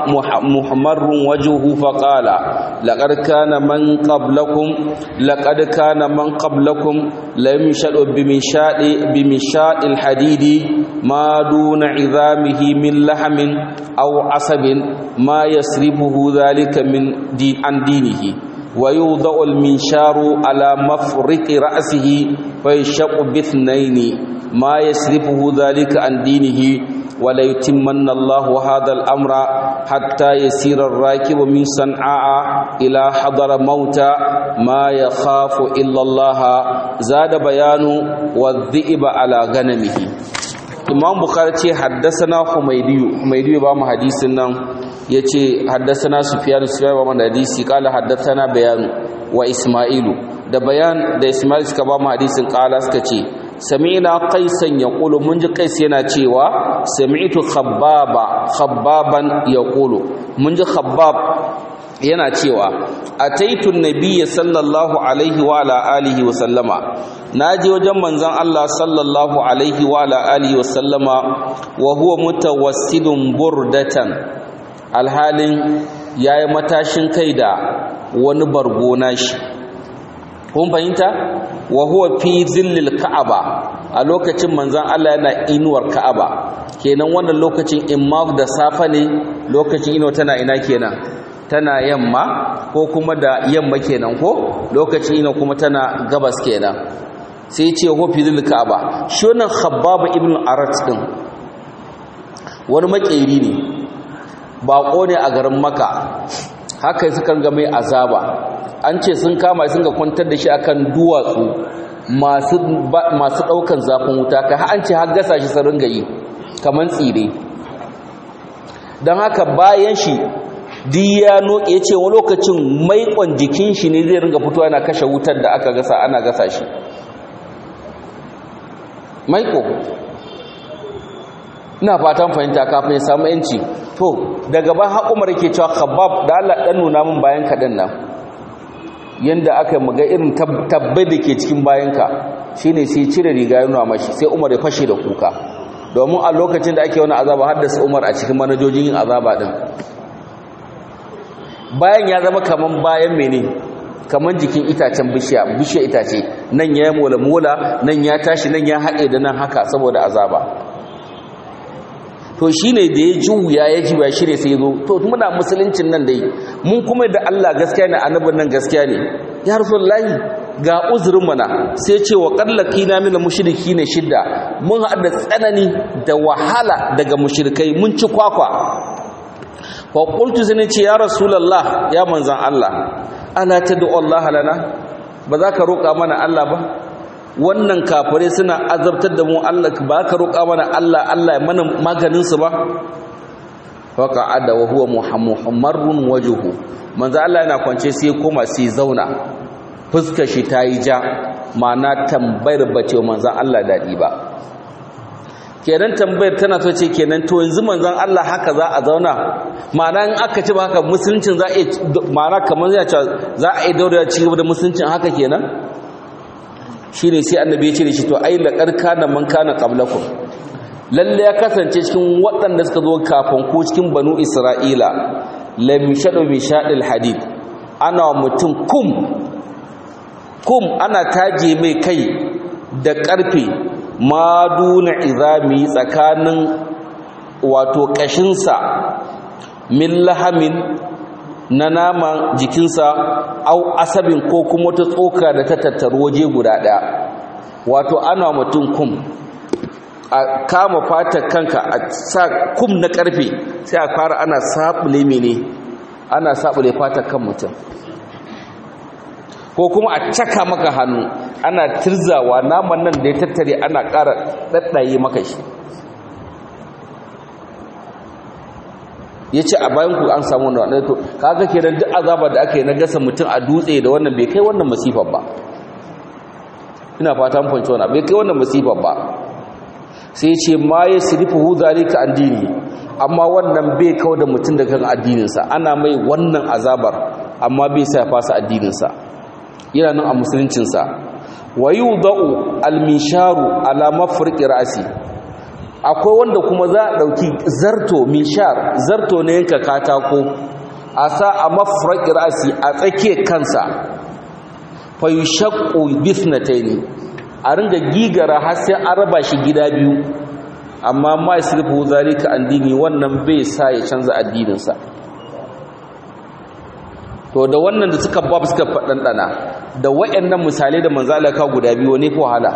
محمر وجهه فقال لقد كان من قبلكم لقد كان من قبلكم ليمشد بمشاء بمشاء الحديد ما دون عظامه من لحم أو عصب ما يسربه ذلك من دين عن دينه ويوضع المنشار على مفرق رأسه فيشق باثنين ما يسرفه ذلك عن دينه ولا يتمن الله هذا الأمر حتى يسير الراكب من صنعاء إلى حضر موتى ما يخاف إلا الله زاد بيان والذئب على غنمه imam bukhari ce haddasana humaydiyu humaydiyu ba mu hadisin nan yace haddasana sufyan sufyan ba mu hadisi kala haddasana bayan wa isma'ilu da bayan da isma'il suka ba mu hadisin kala suka ce sami'na qaisan yaqulu mun ji qais yana cewa sami'tu khabbaba khabbaban yaqulu mun ji khabbab yana cewa ataitu nabiyya sallallahu alaihi wa ala alihi wa sallama naji wajen manzon Allah sallallahu alaihi wa ala alihi wa sallama wa huwa mutawassidun burdatan alhalin yayi matashin kai da wani bargo nashi kun fahimta wa huwa fi zillil ka'aba a lokacin manzon Allah yana inuwar ka'aba kenan wannan lokacin imma da safa ne lokacin inuwa tana ina kenan tana yamma ko kuma da yamma kenan ko lokacin ina kuma tana gabas kenan sai ce ho fizil ka'aba shi wannan khabbab ibn arat din wani makeri ne bako ne a garin maka haka suka ga mai azaba an ce sun kama sun ga kwantar da shi akan duwatsu masu masu daukan zafin wuta ka an ce har gasa shi sarin gayi kaman tsire dan haka bayan shi diyano ya ce wani lokacin maikon jikin shi ne zai ringa fitowa yana kashe wutar da aka gasa ana gasa shi maiko ina fatan fahimta kafin ya samu yanci to daga ban haƙumar ke cewa khabab da Allah dan nuna min bayan kaɗan nan yanda aka muga irin tabbai da ke cikin bayanka shine sai cire riga ya nuna mashi sai Umar ya fashe da kuka domin a lokacin da ake wani azaba haddasa Umar a cikin manajojin yin azaba din bayan ya zama kaman bayan mene kaman jikin itacen bishiya bishiya itace nan ya mola mola nan ya tashi nan ya haɗe da nan haka saboda azaba to shine da ya juya ya juya shi ne sai zo to muna musuluncin nan dai mun kuma da Allah gaskiya ne annabin nan gaskiya ne ya rasulullahi ga uzurin mana sai ce wa qallaqina min mushrikina shidda mun haɗa tsanani da wahala daga mushrikai mun ci kwakwa wa qultu zani ce ya rasulullah ya manzan Allah ala tad'u Allah lana ba za ka roƙa mana Allah ba wannan kafirai suna azabtar da mu Allah ba ka roƙa mana Allah Allah ya mana maganin su ba fa qa'ada wa huwa muhammarun wajhu manzan Allah yana kwance sai koma sai zauna fuskar shi tayi ja ma'ana tambayar bace manzan Allah dadi ba kenan tambayar tana so ce kenan to yanzu manzon Allah haka za a zauna ma'ana in aka ci haka musuluncin za a ma'ana kamar ya ce za a yi daura ci gaba da musuluncin haka kenan shine sai annabi ya ce da shi to ai laqad kana man kana qablakum lalle ya kasance cikin waɗanda suka zo kafin ku cikin banu isra'ila lam yashadu bi shadil hadid ana mutum kum kum ana taje mai kai da ƙarfe maduna izami tsakanin wato kashinsa min lahamin na naman jikinsa au asabin ko kuma ta tsoka da ta tattaru waje guda ɗaya wato ana mutum kum a kama fatar kanka a sa kum na karfe sai a fara ana sabule mene ana sabule fatar kan mutum ko kuma a caka maka hannu ana tirzawa naman nan da ya tattare ana ƙara ɗaɗɗaye maka shi ya ce a bayan ku an samu na wadanda to kaga kenan duk azabar da aka yi na gasa mutum a dutse da wannan bai kai wannan masifar ba ina fata mun fahimci wannan bai kai wannan masifar ba sai ce ma ya sirifu zalika an dini amma wannan bai kawo da mutum da kan addininsa ana mai wannan azabar amma bai sa fasa addininsa yana nan a musuluncinsa wa yudau almisharu ala mafriqi ra'si akwai wanda kuma za a dauki zarto mishar zarto ne yanka katako a sa a mafriqi ra'si a tsake kansa fa yushaqqu bithnatayn a ringa gigara har sai an raba shi gida biyu amma ma yasrifu zalika an dini wannan bai sa ya canza addininsa to da wannan da suka bab suka faɗanɗana da wayannan misalai da manzo Allah ka guda biyu ne ko wahala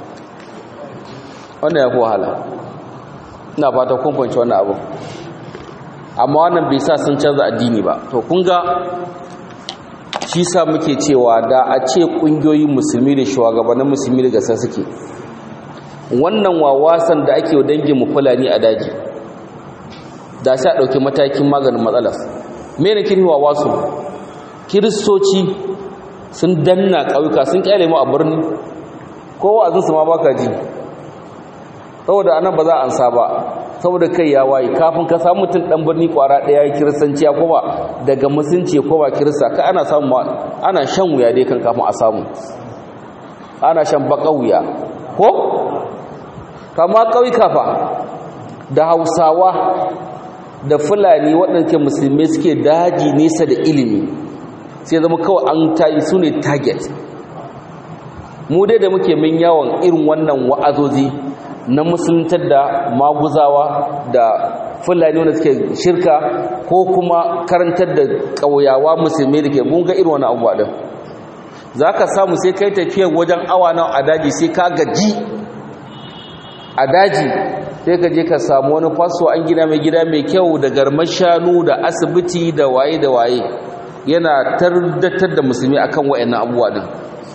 wannan ya ko wahala ina fata kun fahimci wannan abu amma wannan bai sa sun canza addini ba to kun ga shi sa muke cewa da a ce kungiyoyin musulmi da shugabannin musulmi da gasa suke wannan wawasan da ake dangin mu fulani a daji da sai a ɗauki matakin maganin matsalar me ne kin wawasu kiristoci sun danna ƙauyuka sun ƙyale mu a birni kowa azinsu ma baka ji saboda anan ba za a ansa ba saboda kai ya waye kafin ka samu mutum dan birni kwara daya ya kiristanci ya koma daga musulunci ya koma kirista ka ana samu ana shan wuya dai kan kafin a samu ana shan baka wuya ko kama ƙauyuka fa da hausawa da fulani waɗanda ke musulmi suke daji nesa da ilimi sai zama kawai an tayi su ne target mu dai da muke min yawon irin wannan wa'azozi na musuluntar da maguzawa da fulani wanda suke shirka ko kuma karantar da ƙauyawa musulmi da ke bunga irin wani abuwa ɗin za ka samu sai kai tafiyar wajen awa nan a daji sai ka gaji a daji sai ka je ka samu wani faso an gina mai gida mai kyau da garmar shanu da asibiti da waye da waye yana tardatar da musulmi akan wayannan abubuwa din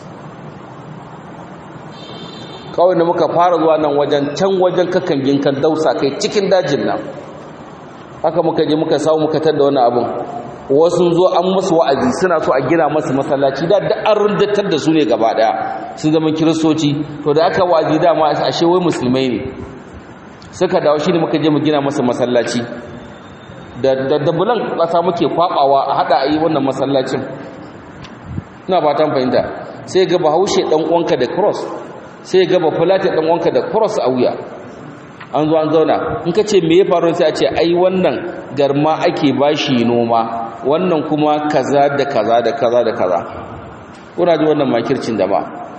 kawai da muka fara zuwa nan wajen can wajen kakangin kan dausa kai cikin dajin nan haka muka je muka samu muka tar da wani abun wasu zo an musu wa'azi suna so a gina masu masallaci da da an rundatar da su ne gaba daya su zama kiristoci to da aka wa'azi dama ashe wai musulmai ne suka dawo shi ne muka je mu gina masa masallaci da dabulan ƙasa muke kwabawa a hada a yi wannan masallacin ina fatan fahimta sai ga bahaushe dan uwanka da cross sai ga bafulata dan uwanka da cross a wuya an zo an zauna in ka ce me ya faru sai a ce ai wannan garma ake bashi noma wannan kuma kaza da kaza da kaza da kaza kuna ji wannan makircin da ba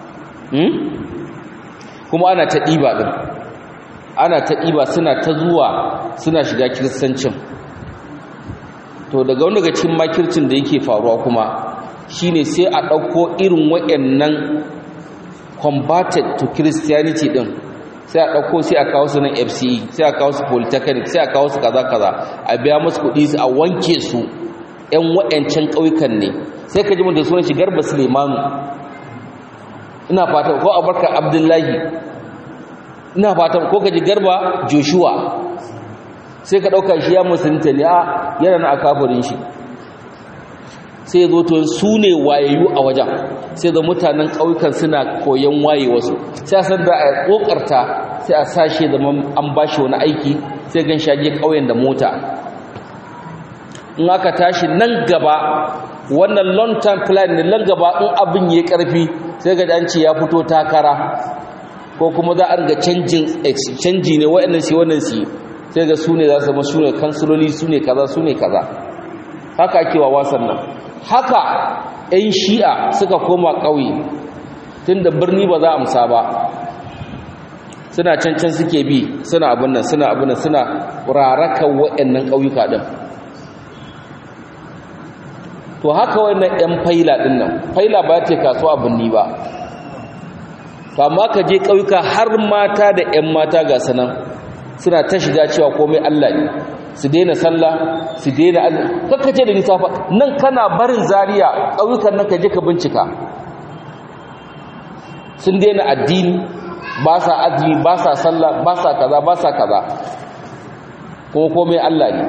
kuma ana ta ɗiba ɗin ana ta ɗiba suna ta zuwa suna shiga kiristancin to daga wani daga cikin makircin da yake faruwa kuma shine sai a ɗauko irin waɗannan converted to christianity ɗin sai a ɗauko sai a kawo su nan fce sai a kawo su polytechnic sai a kawo su kaza kaza a biya musu kuɗi a wanke su ‘yan waɗancan ƙauyukan ne sai ka ji mun da sunan shi garba sulemanu ina fata ko abarka abdullahi ina fata ko ka ji garba joshua sai ka ɗauka shi ya musulunta ne a yana na a kafirin shi sai ya zo to su ne wayayyu a wajen sai da mutanen ƙauyukan suna koyon waye wasu sai a san da a ƙoƙarta sai a sashe da an ba shi wani aiki sai gan shage ƙauyen da mota in aka tashi nan gaba wannan long term plan ne nan gaba in abin ya karfi sai ga an ce ya fito takara ko kuma za a riga canjin exchange ne waɗannan shi wannan shi sai ga su ne za su zama su ne kansiloli su ne kaza su ne kaza haka ake wa wasan nan haka 'yan shi'a suka koma ƙauye tun da birni ba za a amsa ba suna cancan suke bi suna abin nan suna abin nan suna rarakan waɗannan ƙauyuka ɗin to haka wannan yan faila din nan faila ba ta kasuwa binni ba to amma ka je ƙauyuka har mata da yan mata ga sanan suna ta shiga cewa komai Allah ne su daina sallah su daina azumi kakkace da nisa fa nan kana barin Zariya ƙauyukan nan ka je ka bincika sun daina addini ba sa azumi ba sa sallah ba sa kaza ba sa kaza kuma komai Allah ne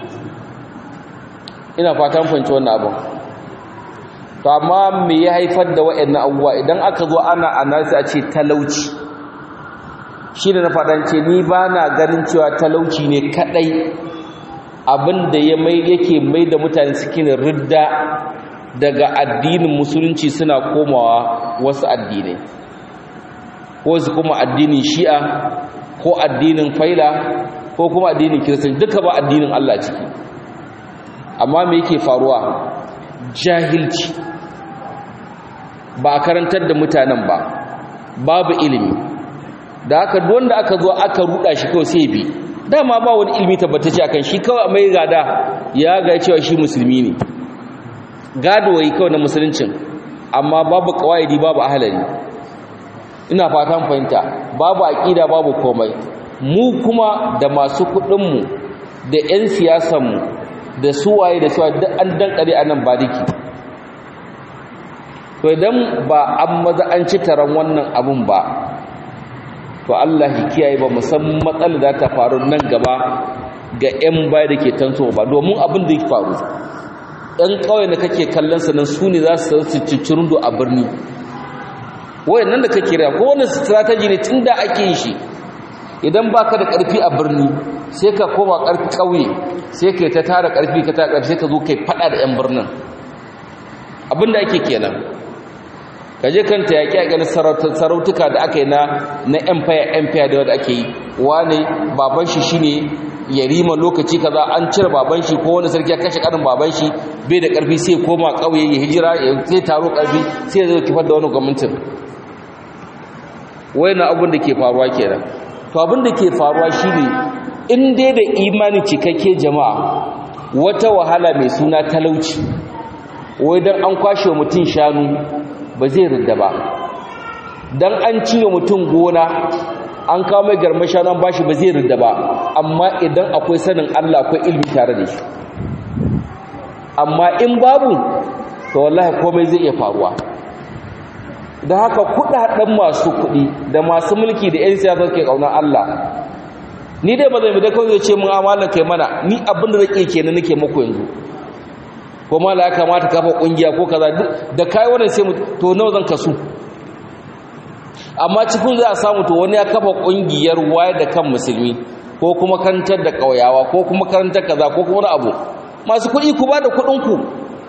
ina fatan fahimci wannan abin to amma me ya haifar da waɗannan abubuwa idan aka zo ana analysis a ce talauci shi da na faɗance ni ba na ganin cewa talauci ne kaɗai abin da ya mai yake mai da mutane suke ridda daga addinin musulunci suna komawa wasu addinai ko su kuma addinin shi'a ko addinin faila ko kuma addinin kiristanci duka ba addinin Allah ciki amma me yake faruwa jahilci ba a karantar da mutanen ba babu ilimi da haka wanda aka zo aka ruda shi kawai sai bi dama ba wani ilimi tabbatacce akan shi kawai mai gada ya ga cewa shi musulmi ne gado wai kawai na musuluncin amma babu kawaidi babu ahalari ina fatan fahimta babu aqida babu komai mu kuma da masu kudin mu da ƴan siyasan mu da suwaye da suwaye duk an dankare anan bariki to idan ba an maza an ci taron wannan abun ba to Allah ya kiyaye ba musamman matsalar da ta faru nan gaba ga ƴan baya da ke tanso ba domin abin da ya faru ɗan ƙauye da kake kallon sa nan su ne za su ciccirin a birni wayannan da kake riya ko wannan strategy ne tunda ake yin shi idan baka da ƙarfi a birni sai ka koma ƙarfi ƙauye sai kai ta tara ƙarfi ka tara ƙarfi sai ka zo kai fada da ƴan birnin abinda ake kenan ka je kanta yaƙi a ganin sarautuka da aka yi na na empire empire da wadda ake yi wane baban shi shine yarima lokaci kaza an cire baban shi ko wani sarki ya kashe karin baban shi bai da ƙarfi sai koma ƙauye ya hijira sai taro ƙarfi sai ya zo kifar da wani gwamnatin na abin da ke faruwa kenan to abin da ke faruwa shine in dai da imani cikakke jama'a wata wahala mai suna talauci wai dan an kwashe mutum shanu ba zai ridda ba dan an cire mutum gona an kawo mai garma shanu an bashi ba zai ridda ba amma idan akwai sanin Allah akwai ilmi tare da shi amma in babu to wallahi komai zai iya faruwa da haka kudaden masu kudi da masu mulki da 'yan siyasa ke kaunar Allah ni dai ba zai mu da kawai ce mun amalan kai mana ni abin da zake kenan nake muku yanzu ko mala ya kamata kafa kungiya ko kaza da kai wannan sai mu to nawa zan kasu amma cikin za a samu to wani ya kafa kungiyar wayar da kan musulmi ko kuma karantar da kauyawa ko kuma karantar kaza ko kuma wani abu masu kuɗi ku ba da kuɗin ku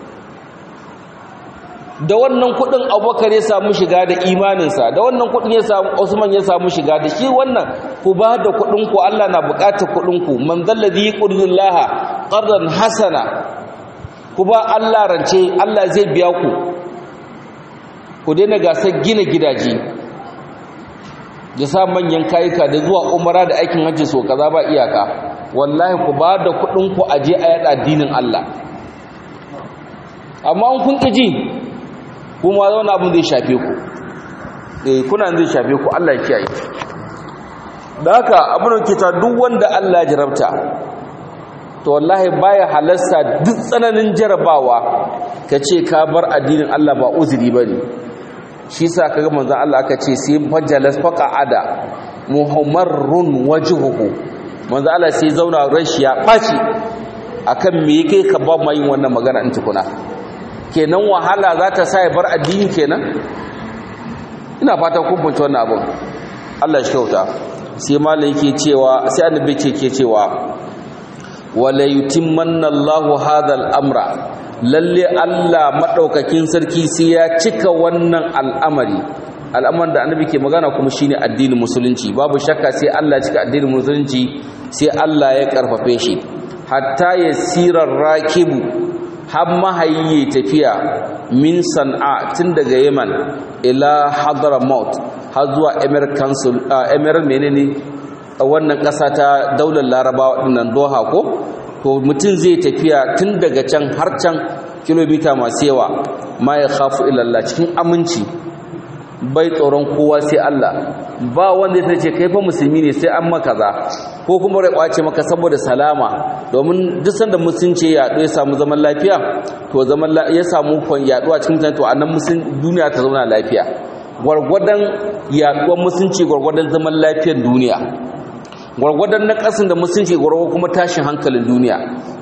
da wannan kudin abubakar ya samu shiga da imaninsa da wannan kudin ya samu usman ya samu shiga da shi wannan ku ba da kudin ku Allah na bukatar kudin ku man zallazi qurdullaha qardan hasana ku ba Allah rance Allah zai biya ku ku daina gasar gina gidaje ya sa manyan kayuka da zuwa umara da aikin hajji so kaza ba iyaka wallahi ku ba da kudin ku aje a yada addinin Allah amma kun ƙiji kuma zaune abin zai shafe ku eh kuna zai shafe ku Allah ya kiyaye da haka abin da ke ta duk wanda Allah ya jarabta to wallahi baya halarsa duk tsananin jarabawa ka ce ka bar addinin Allah ba uzuri bane shi sa kaga manzon Allah aka ce sai fajalas faqa'ada muhammarun wajhuhu manzon Allah sai zauna rashi ya baci akan me yake ka ba mai wannan magana in tukuna kenan wahala za ta sa ya bar addini kenan ina fata kun fahimci wannan abin Allah shi kyauta sai malai yake cewa sai annabi ce ke cewa wala yutimmanna Allahu hadha al-amra lalle Allah madaukakin sarki sai ya cika wannan al'amari al'amarin da annabi ke magana kuma shine addinin musulunci babu shakka sai Allah ya cika addinin musulunci sai Allah ya karfafe shi hatta yasirar rakibu har mahayi tafiya min san'a tun daga yaman ila hadramaut har zuwa emir council emir menene wannan ƙasa ta daular larabawa dinnan doha ko to mutum zai tafiya tun daga can har can kilomita masu yawa ma ya khafu ilallah cikin aminci bai tsoron kowa sai Allah ba wanda ya ce kai fa musulmi ne sai an maka za ko kuma rai kwace maka saboda salama domin duk sanda musulunci ya yaɗo ya samu zaman lafiya to zaman ya samu kwan yaɗuwa cikin mutane to annan musulun duniya ta zauna lafiya gwargwadon yaɗuwar musulunci gwargwadon zaman lafiyar duniya gwargwadon na ƙasin da musulunci gwargwadon kuma tashin hankalin duniya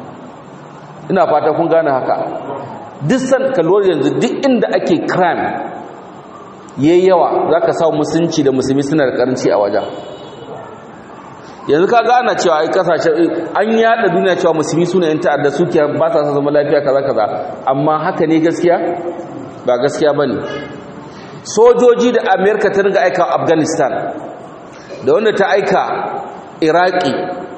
ina fata kun gane haka duk san kalwar yanzu duk inda ake crime yayi yawa zaka samu musulunci da musulmi suna da karanci a wajen yanzu ka gane cewa ai kasashe an yada duniya cewa musulmi suna yin ta'adda suke ba sa zama lafiya kaza kaza amma haka ne gaskiya ba gaskiya bane sojoji da America ta ringa aika Afghanistan da wanda ta aika Iraki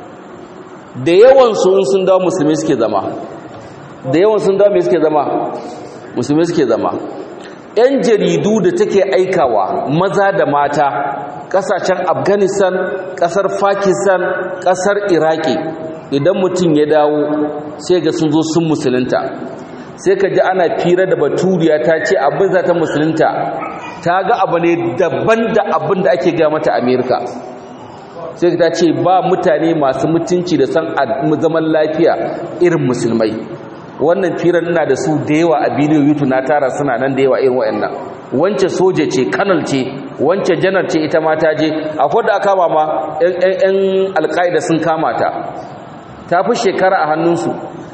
da yawan su sun dawo musulmi suke zama da yawan sun dawo me suke zama musulmi suke zama yan jaridu da take aikawa maza da mata kasashen afghanistan kasar pakistan kasar iraki idan mutum ya dawo sai ga sun zo sun musulunta sai ka ji ana fira da baturiya ta ce abin za ta musulunta ta ga abu ne daban da abin da ake gaya mata amerika sai ta ce ba mutane masu mutunci da san zaman lafiya irin musulmai wannan firar ina da su da yawa a bidiyo youtube na tara suna nan da yawa irin wayannan wance soja ce kanal ce wance janar ce ita ma ta je akwai da aka ma yan alƙaida sun kama ta ta fi shekara a hannunsu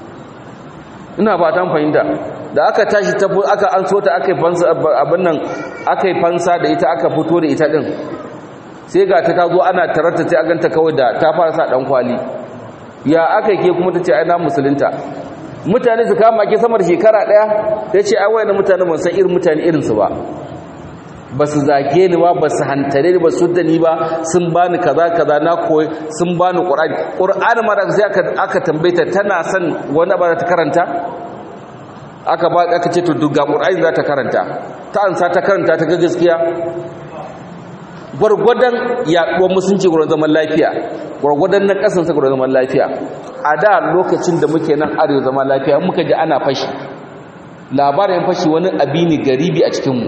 ina ba ta fahimta da aka tashi ta aka an so ta aka yi fansa abin nan aka yi fansa da ita aka fito da ita din sai ga ta tazo ana tararta sai aganta kawai da ta fara sa dan kwali ya aka ke kuma ta ce ai na musulunta mutane su kama ke samar shekara daya ta ce ai wayannan mutane ban san irin mutane irinsu ba ba su zage ni ba ba su hantare ni ba su da ni ba sun bani kaza kaza na koyi sun bani qur'ani qur'ani ma da sai aka aka tambayeta tana son wani ba ta karanta aka ba aka ce to duk ga qur'ani za ta karanta ta ansa ta karanta ta ga gaskiya gwargwadon yaduwar musulunci gwargwadon zaman lafiya gwargwadon na kasansa gwargwadon zaman lafiya a da lokacin da muke nan arewa zaman lafiya muka ji ana fashi labarin fashi wani abini garibi a cikinmu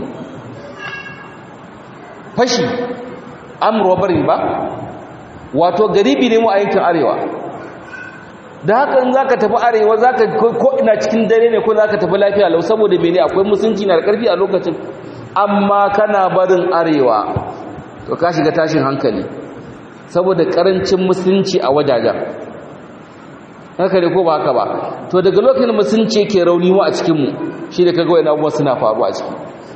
fashi amurwabarin ba wato garibi ne mu a yankin arewa da haka in za ka tafi arewa za ka ko ina cikin dare ne ko za ka tafi lafiya lau saboda mene akwai musulunci na da ƙarfi a lokacin amma kana barin arewa to ka shiga tashin hankali saboda ƙarancin musulunci a wajajen haka ne ko ba haka ba to daga lokacin musulunci ke rauni mu a cikinmu shi da kaga wani abubuwa suna faruwa a ciki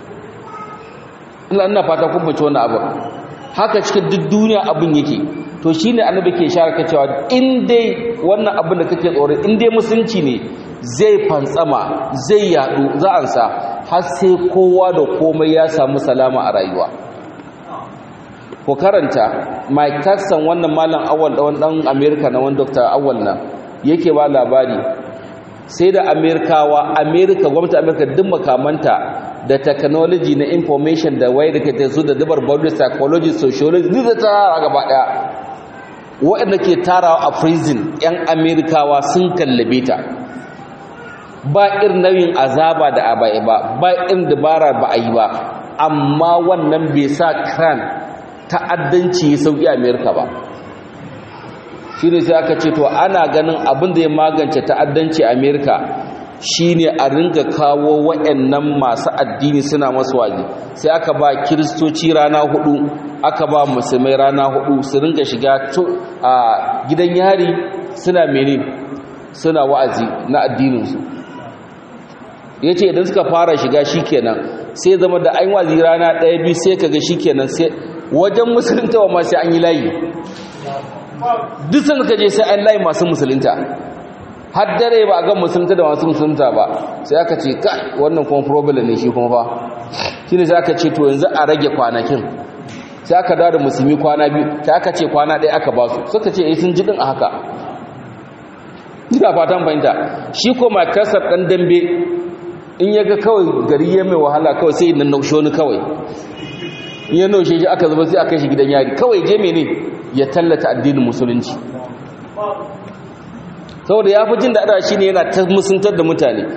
ina ina fata kun bace wannan abu haka cikin duk duniya abin yake to shine annabi ke share ka cewa in dai wannan abin da kake tsoro in dai musulunci ne zai fantsama zai yadu za an sa har sai kowa da komai ya samu salama a rayuwa ko karanta Mike Tyson wannan malam awal da wannan America na wannan Dr. Awal na yake ba labari sai da Amerikawa America gwamnati America duk makamanta da technology na information da wai da ke su da dabar body psychology sociology duk da tara gaba daya waɗanda ke tarawa a prison yan Amerikawa sun kallabe ta ba irin nauyin azaba da abai ba ba irin dabara ba a yi ba amma wannan bai sa crime ta'addanci ya sauki Amerika ba shi ne sai aka ce to ana ganin abin da ya magance ta'addanci Amerika shine a ringa kawo waɗannan masu addini suna masu waje sai aka ba kiristoci rana hudu aka ba musulmai rana hudu su ringa shiga a gidan yari suna mene suna wa'azi na addininsu ya ce idan suka fara shiga shikenan sai zama da an wazi rana ɗaya biyu sai kaga shikenan sai wajen musulunta wa masu an yi layi duk sun ka je sai an layi masu musulunta har dare ba a ga musulunta da masu musulunta ba sai aka ce ka wannan kuma problem ne shi kuma fa shi ne sai aka ce to yanzu a rage kwanakin sai aka dawo da musulmi kwana biyu sai aka ce kwana ɗaya aka ba su suka ce eh sun ji din a haka ina fatan fahimta shi ko makasar ɗan dambe in ya ga kawai gari ya mai wahala kawai sai nan naushe wani kawai in ya naushe shi aka zama sai aka shi gidan yari kawai je mene ya tallata addinin musulunci saboda ya fi jin daɗa shi ne yana ta musuntar da mutane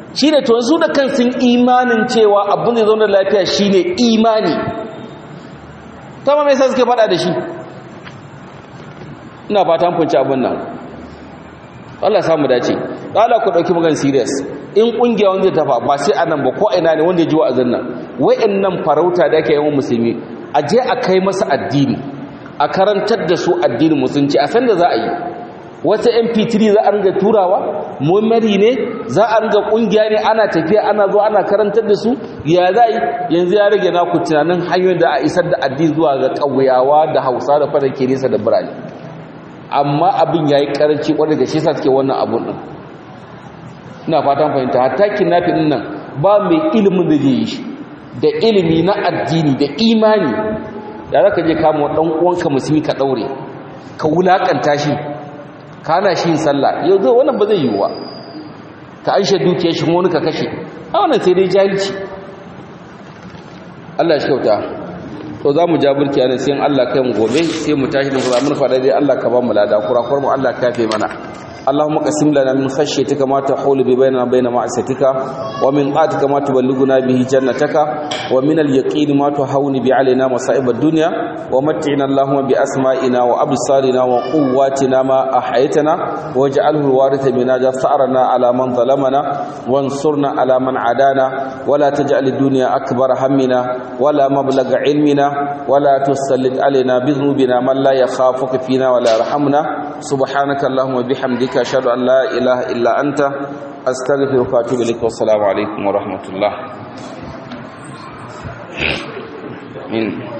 shi ne to su da kan sun imanin cewa abin da zaune lafiya shi ne imani ta ma mai sa suke fada da shi ina fata funci abin nan Allah samu dace Allah ku dauki magan serious in kungiya wanda ta fa ba sai anan ba ko ina ne wanda ya ji wa'azin nan wayannan farauta da ake yawan musulmi a je a kai masa addini a karantar da su addinin musulunci a san da za a yi wata mp3 za a ringa turawa memory ne za a ringa kungiya ne ana tafiya ana zo ana karantar da su ya za yi yanzu ya rage naku tunanin hanyoyin da a isar da addini zuwa ga ƙauyawa da hausa da fara ke nesa da birane amma abin ya yi ƙaranci ƙwarar da shi sa suke wannan abun ɗin ina fatan fahimta hatta kidnapping ɗin nan ba mai ilimin da zai yi shi da ilimi na addini da imani da za ka je kama wa ɗan uwanka musulmi ka ɗaure ka wulaƙanta shi kana shi sallah yau zai wannan ba zai yiwuwa ka an shaidu ke shi wani ka kashe a wannan sai dai jahilci Allah shi kyauta to za mu ja burki ana sai Allah kai mu gobe sai mu tashi da kuma mun fada dai Allah ka ba mu lada kurakuwar mu Allah ka yafe mana اللهم قسم لنا من خشيتك ما تحول بيننا وبين معصيتك ومن طاعتك ما تبلغنا به جنتك ومن اليقين ما تهون به علينا مصائب الدنيا ومتعنا اللهم بأسمائنا وأبصارنا وقواتنا ما أحيتنا واجعله الوارث منا ثأرنا على من ظلمنا وانصرنا على من عادانا ولا تجعل الدنيا أكبر همنا ولا مبلغ علمنا ولا تسلط علينا بذنوبنا من لا يخافك فينا ولا يرحمنا سبحانك اللهم وبحمدك أشهد أن لا إله إلا أنت أستغفرك وأتوب إليك والسلام عليكم ورحمة الله. آمين